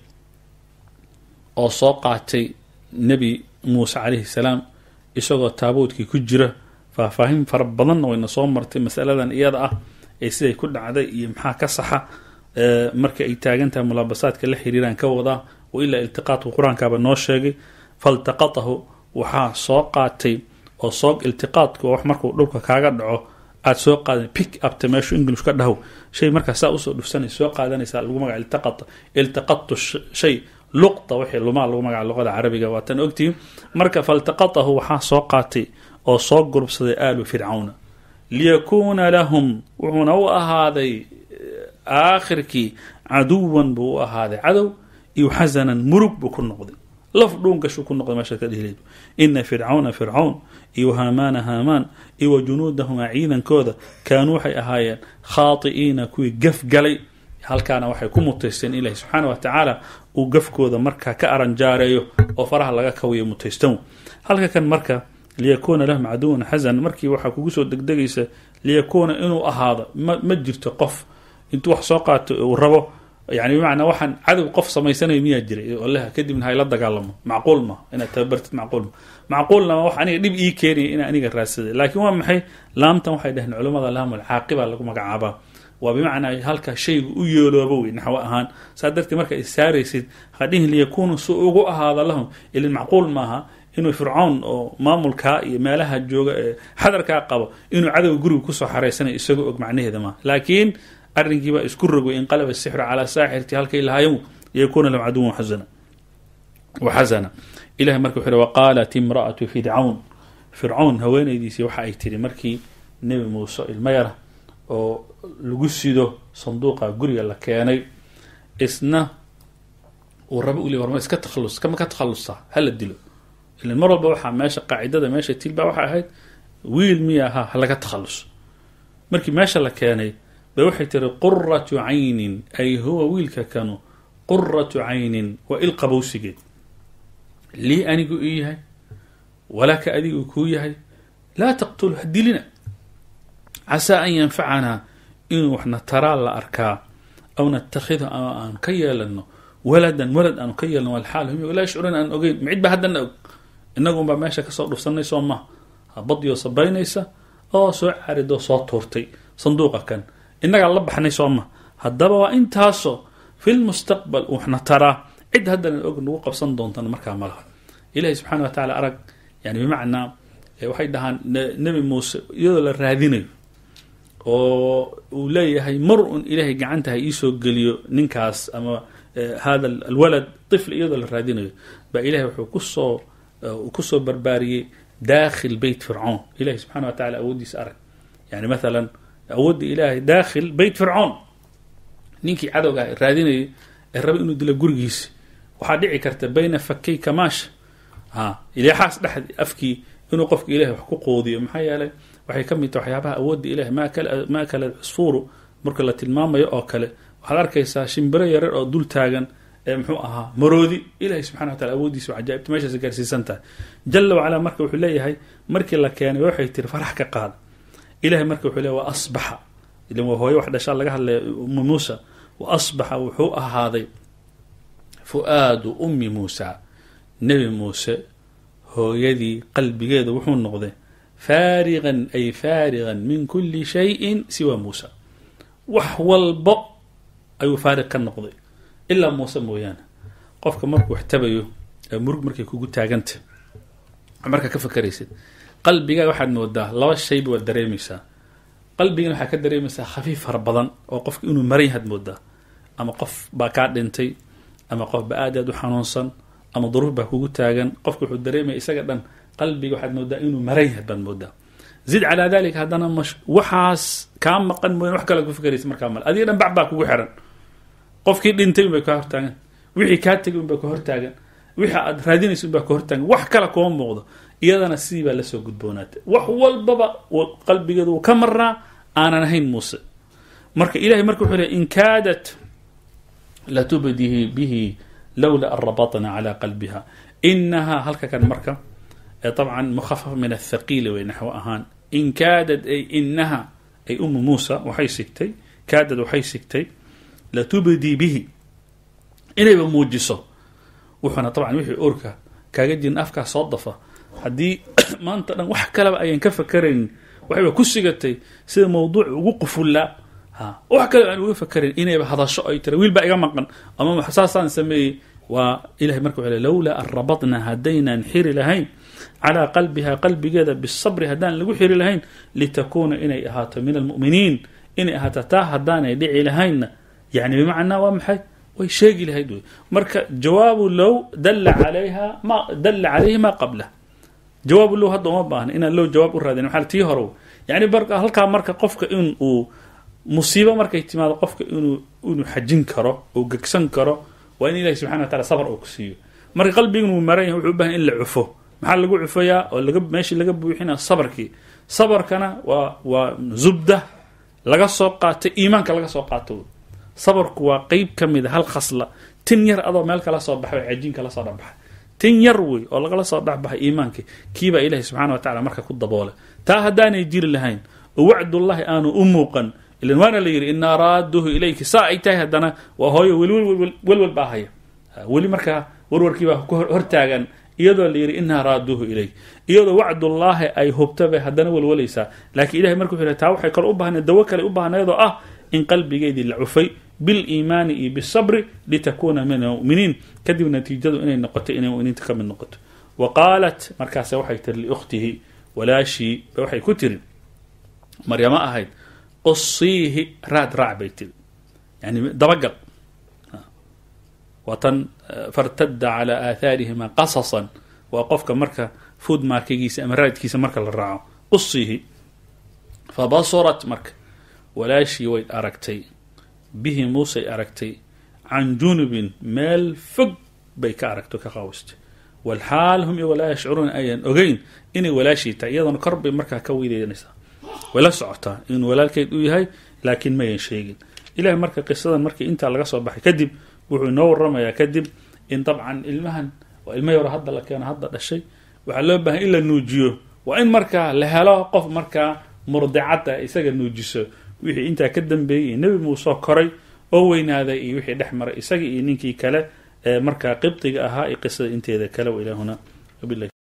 oo soo qaatay nebi muuse calayhi salaam isagoo taabuudkii ku jira faahfaahin fara badanna wayna soo martay masaladan iyada ah ee siday ku dhacday iyo maxaa ka saxa marka ay taagan tahay mulaabasaadka la xiriiraan ka wadaa wa ilaa iltiqaatku qur-aankaaba noo sheegay faltaqatahu waxaa soo qaatay oo soo iltiqaadku wax markuu dhulka kaaga dhaco aada soo qaadan pick upta meeshu english ka dhahow shay markaa saa usoo dhufsanay soo qaadanaysaa lagu magaca iltaqata iltaqadtu shay luqta wixii lumaa lagu magaca luqada carabiga waa tan ogtihin marka faltaqatahu waxaa soo qaatay oo soo gurubsaday aalu fircawna liyakuuna lahum wuxuuna u ahaaday aakhirkii caduwan buu u ahaaday cadow iyo xasanan murug buu ku noqday laf dhuunkashuu ku noqday meesha ka dhihleed ina fircawna fircawn iyo haamaana haamaan iyo wa junuudahumaa ciidankooda kaanuu waxay ahaayeen khaati'iina kuwii gaf galay halkaana waxay ku mutaysteen ilahi subxaana wa tacaala uu gafkooda markaa ka aranjaareeyo oo faraha laga kawiyo mutaystan halka kan marka liyakuuna lahum caduwan xasan markii waxaa kugu soo degdegaysa liyakuuna inuu ahaado ma ma jirto qof intuu wax soo qaato uu rabo yani bimacnaa waxaan cadow qof samaysanayo miyaa jiray oo leh kadibna hayla dagaalamo macquul ma inaad tababartid macquul ma macquulna wax aniga dhib ii keenaya inaa aniga raadsaday laakiin waa maxay laamtan waxay dhaheen culamada laamul caaqiba lagu magacaabaa waa bimacnaa halkaa shaygu u yeeloobo wey naxwo ahaan saa darteed marka is saaraysid hadhihin liyakuunu si ugu ahaada lahum ilin macquul maaha inuu fircoon oo maamulkaa iyo meelaha jooga ee xadarkaa qabo inuu cadowga guriga kusoo xaraysanayo isagoo og macnaheeda maaha laakiin arrinkiibaa isku rogay inqalaba sixru calaa saaxirti halkay lahaayeen yakuuna lahu caduwan xasana waxasana ilahay marka wuxuu waqaalat imra'atu fircawn fircawn haweenaydiisii waxa ay tiri markii nebi muuse ilmo yara oo lagu sido sanduuqa guriga la keenay isna uu raba u le warma iska tahalus kama ka takhalusa hala dilo ilan mar walba waxaa meesha qaacidada meesha tilba waxay ahayd wiil miya ahaa halaga takhalus markii meesha la keenay bay waxay tiri quratu caynin ay huwa wiilka kanu quratu caynin waa il qabowsigeed lii anigu ii yahay walaka adigu kuu yahay laa taqtulu ha dilina casaa an yanfacanaa inuu waxna taraa la arkaa aw natakhidu ama aan ka yeelano waladan walad aanu ka yeelano walxaal hum laa yashcuruun aan ogeyn micid baa haddana og inagu unbaa meesha kasoo dhufsanay soo maha habadiyoo sabaynaysa oo soo caridoo soo tuurtay sanduuqa kan innagaa la baxnay soo maha haddaba waa intaasoo filmustaqbal waxna taraa cid haddana og nagu qabsan doontana markaa malaha ilahi subxana wa tacala arag yani bimacnaa waxay dhahaan nebi muuse iyadoo la raadinayo oo uu leeyahay mar un ilaahay gacanta ha iisoo geliyo ninkaas ama hada alwalad طifl iyadoo la raadinayo baa ilahay wuxuu kusoo kusoo barbaariyey dakhil beyt fircoon ilahi subxana wa tacala awooddiisa arag yani mathalan awoodda ilaahay dakhil beyt fircoon ninkii cadowga raadinayay ee raba inuu dilo gurigiisi waxaa dhici karta bayna fakay kamaasha ha ilixaas dhexdi afkii inuu qofka ilahay wax ku qoodiyo maxaa yeelay waxay ka mid taha waxyaabaha awoodda ilahay ma kala cusfuuru marka la tilmaamayo oo kale waxaad arkaysaa shimbiro yarar oo dul taagan ee muxuu ahaa maroodi ilahay subxana wa tacala awooddiisa cajaa'ibta meeshaas gaarsiisan tahay jala wacalaa marka wuxuu leeyahay markii la keenay waxay tiri farax ka qaada ilahay marka wuxuu leeyahy wa asbaxa ilan waa hooyo wax dhashaa laga hadlaya ummi muusa wa asbaxa wuxuu ahaaday fu-aadu ummi muusa nebi muuse hooyadii qalbigeeda wuxuu noqday faarigan ay faarigan min kuli shayin siwa muusa wax walbo ayuu faarig ka noqday ilaa muuse mooyaane qofka markuu wax tabayo ee murug markay kugu taaganta markaa ka fakaraysid qalbigaa waxaad moodaa laba shayba waad dareemaysaa qalbigan waxaa ka dareemaysaa khafiif fara badan oo qofka inuu maran yahaad moodaa ama qof baa kaa dhintay ama qof ba aad aad u xanuunsan ama duruuf baa kugu taagan qofka wuxuu dareemaya isaga dhan qalbiga waxaad moodaa inuu maran yahaad baad moodaa zid calaa dalika haddana waxaas kaa maqan mooyan wax kale ku fikraysa markaa male adiga dhan bac baa kugu xiran qofkii dhintay unbay ka hortaagan wixii kaa tegay unbaa ka hortaagan wixii aad raadinaysa unbaa ka hortaagan wax kale kuma muuqdo iyadana sidii baa lasoo gudboonaatay wax walbaba qalbigeedu uu ka marnaa aanan ahayn muuse marka ilahay marka wuxuu leey in kaadat latubdihi bihi lowla an rabatna cala qalbiha inahaa halka kan marka طبعا مخفف من الثقيل way naxو ahaan in kaadad ay inaha ay umu muusa waxay sigtay kaadad waxay sigtay latubdii bihi inayba muujiso wuxuuna طabعا wixii orka kaaga jirin afkaa soo dafa haddii maanta dhan wax kaleba ayan ka fakarayn waxayba ku sigatay sida mawduuc ugu qufullaa wax kaleba aan uga fakarayn inayba hadasho ay tira wiil baa iga maqan ama saasaan sameeyey waa ilahay marka wxu lowlaa an rabatna haddaynaan xiri lahayn calaa qalbiha qalbigeeda bisabri haddaan lagu xiri lahayn litakuuna inay ahaato min almu'miniin inay ahaato taa haddaanay dhici lahaynna yani bimacnaa waa maxay way sheegi lahayd wey marka jawaabu low dalla alayha ma dalla calayhi ma qablah jawaabu low hadda uma baahna inaan low jawaab u raadin maxaa tii hore yani halkaa marka qofka in uu musiibo markay timaado qofka inuu inuu xajin karo uu gegsan karo waa in ilahi subxana wa taala sabr uu ku siiyo marka qalbigan uu maran yahay wuxuu u bahan in la cufo maxaa lagu cufayaa oo laga meeshii laga buuxina sabarkii sabarkana waa waa zubda laga soo qaatay iimaanka laga soo qaato sabarku waa qeyb ka mid a hal khasla tin yar adoo meel kala soo baxay cajiin kala soo dhexbaxay tin yar wey oo lagala soo dhexbaxay iimaankii kiibaa ilahi subxana wa tacala marka ku daboolay taa haddaanay jiri lahayn oo wacdullahi aanu u muuqan ilan waana la yidhi inaa raaduhu ilayki saa ay tahay haddana waa hooyo welwel welwel baa haya weli markaa warwarkiibaa ku hortaagan iyadoo la yidhi inaa raaduuhu ilayk iyadoo wacdullaahi ay hubta bay haddana welwalaysaa laakiin ilahay marka wuxu taa waxay kale u baahneed dawo kale u baahneedoo ah in qalbigeedii la cufay biliimaani iyo bisabri litakuuna min almuminiin kadib natiijadu inay noqoto inay muminiinta ka mid noqoto wa qaalat markaase waxay tiri liukhtihi walaashii ba waxay ku tiri maryamo ahayd qusiihi raad raac bay tiri yani dabagal waa tan fartadda calaa aathaarihima qasasan waa qofka marka food markigiisa ama raadkiisa marka la raaco qusiihi fabasurat marka walaashii way aragtay bihi muusey aragtay can junubin meel fog bay ka aragto ka qaawistay walxaal hum iyo walaa yashcuruuna ayaan ogeyn inay walaashii tahay iyadoona kor bay markaa ka weydeynaysaa way la socotaa inuu walaalkeed u yahay laakiin mayan sheegin ilahay marka qisadan markii intaa laga soo baxay kadib wuxuu inoo waramayaa kadib in dabcan ilmahan waa ilma yaro hadda la keeno hadda dhashay waxaa loo baahay in la nuujiyo waa in markaa la helo qof markaa murdicadda isaga nuujiso wixii intaa ka dambeeyey iyo nebi muuse koray oo weynaaday iyo wixii dhex maray isaga iyo ninkii kale ee markaa qibdiga ahaa iyo qisada inteeda kale wa ilaahuna wabilahi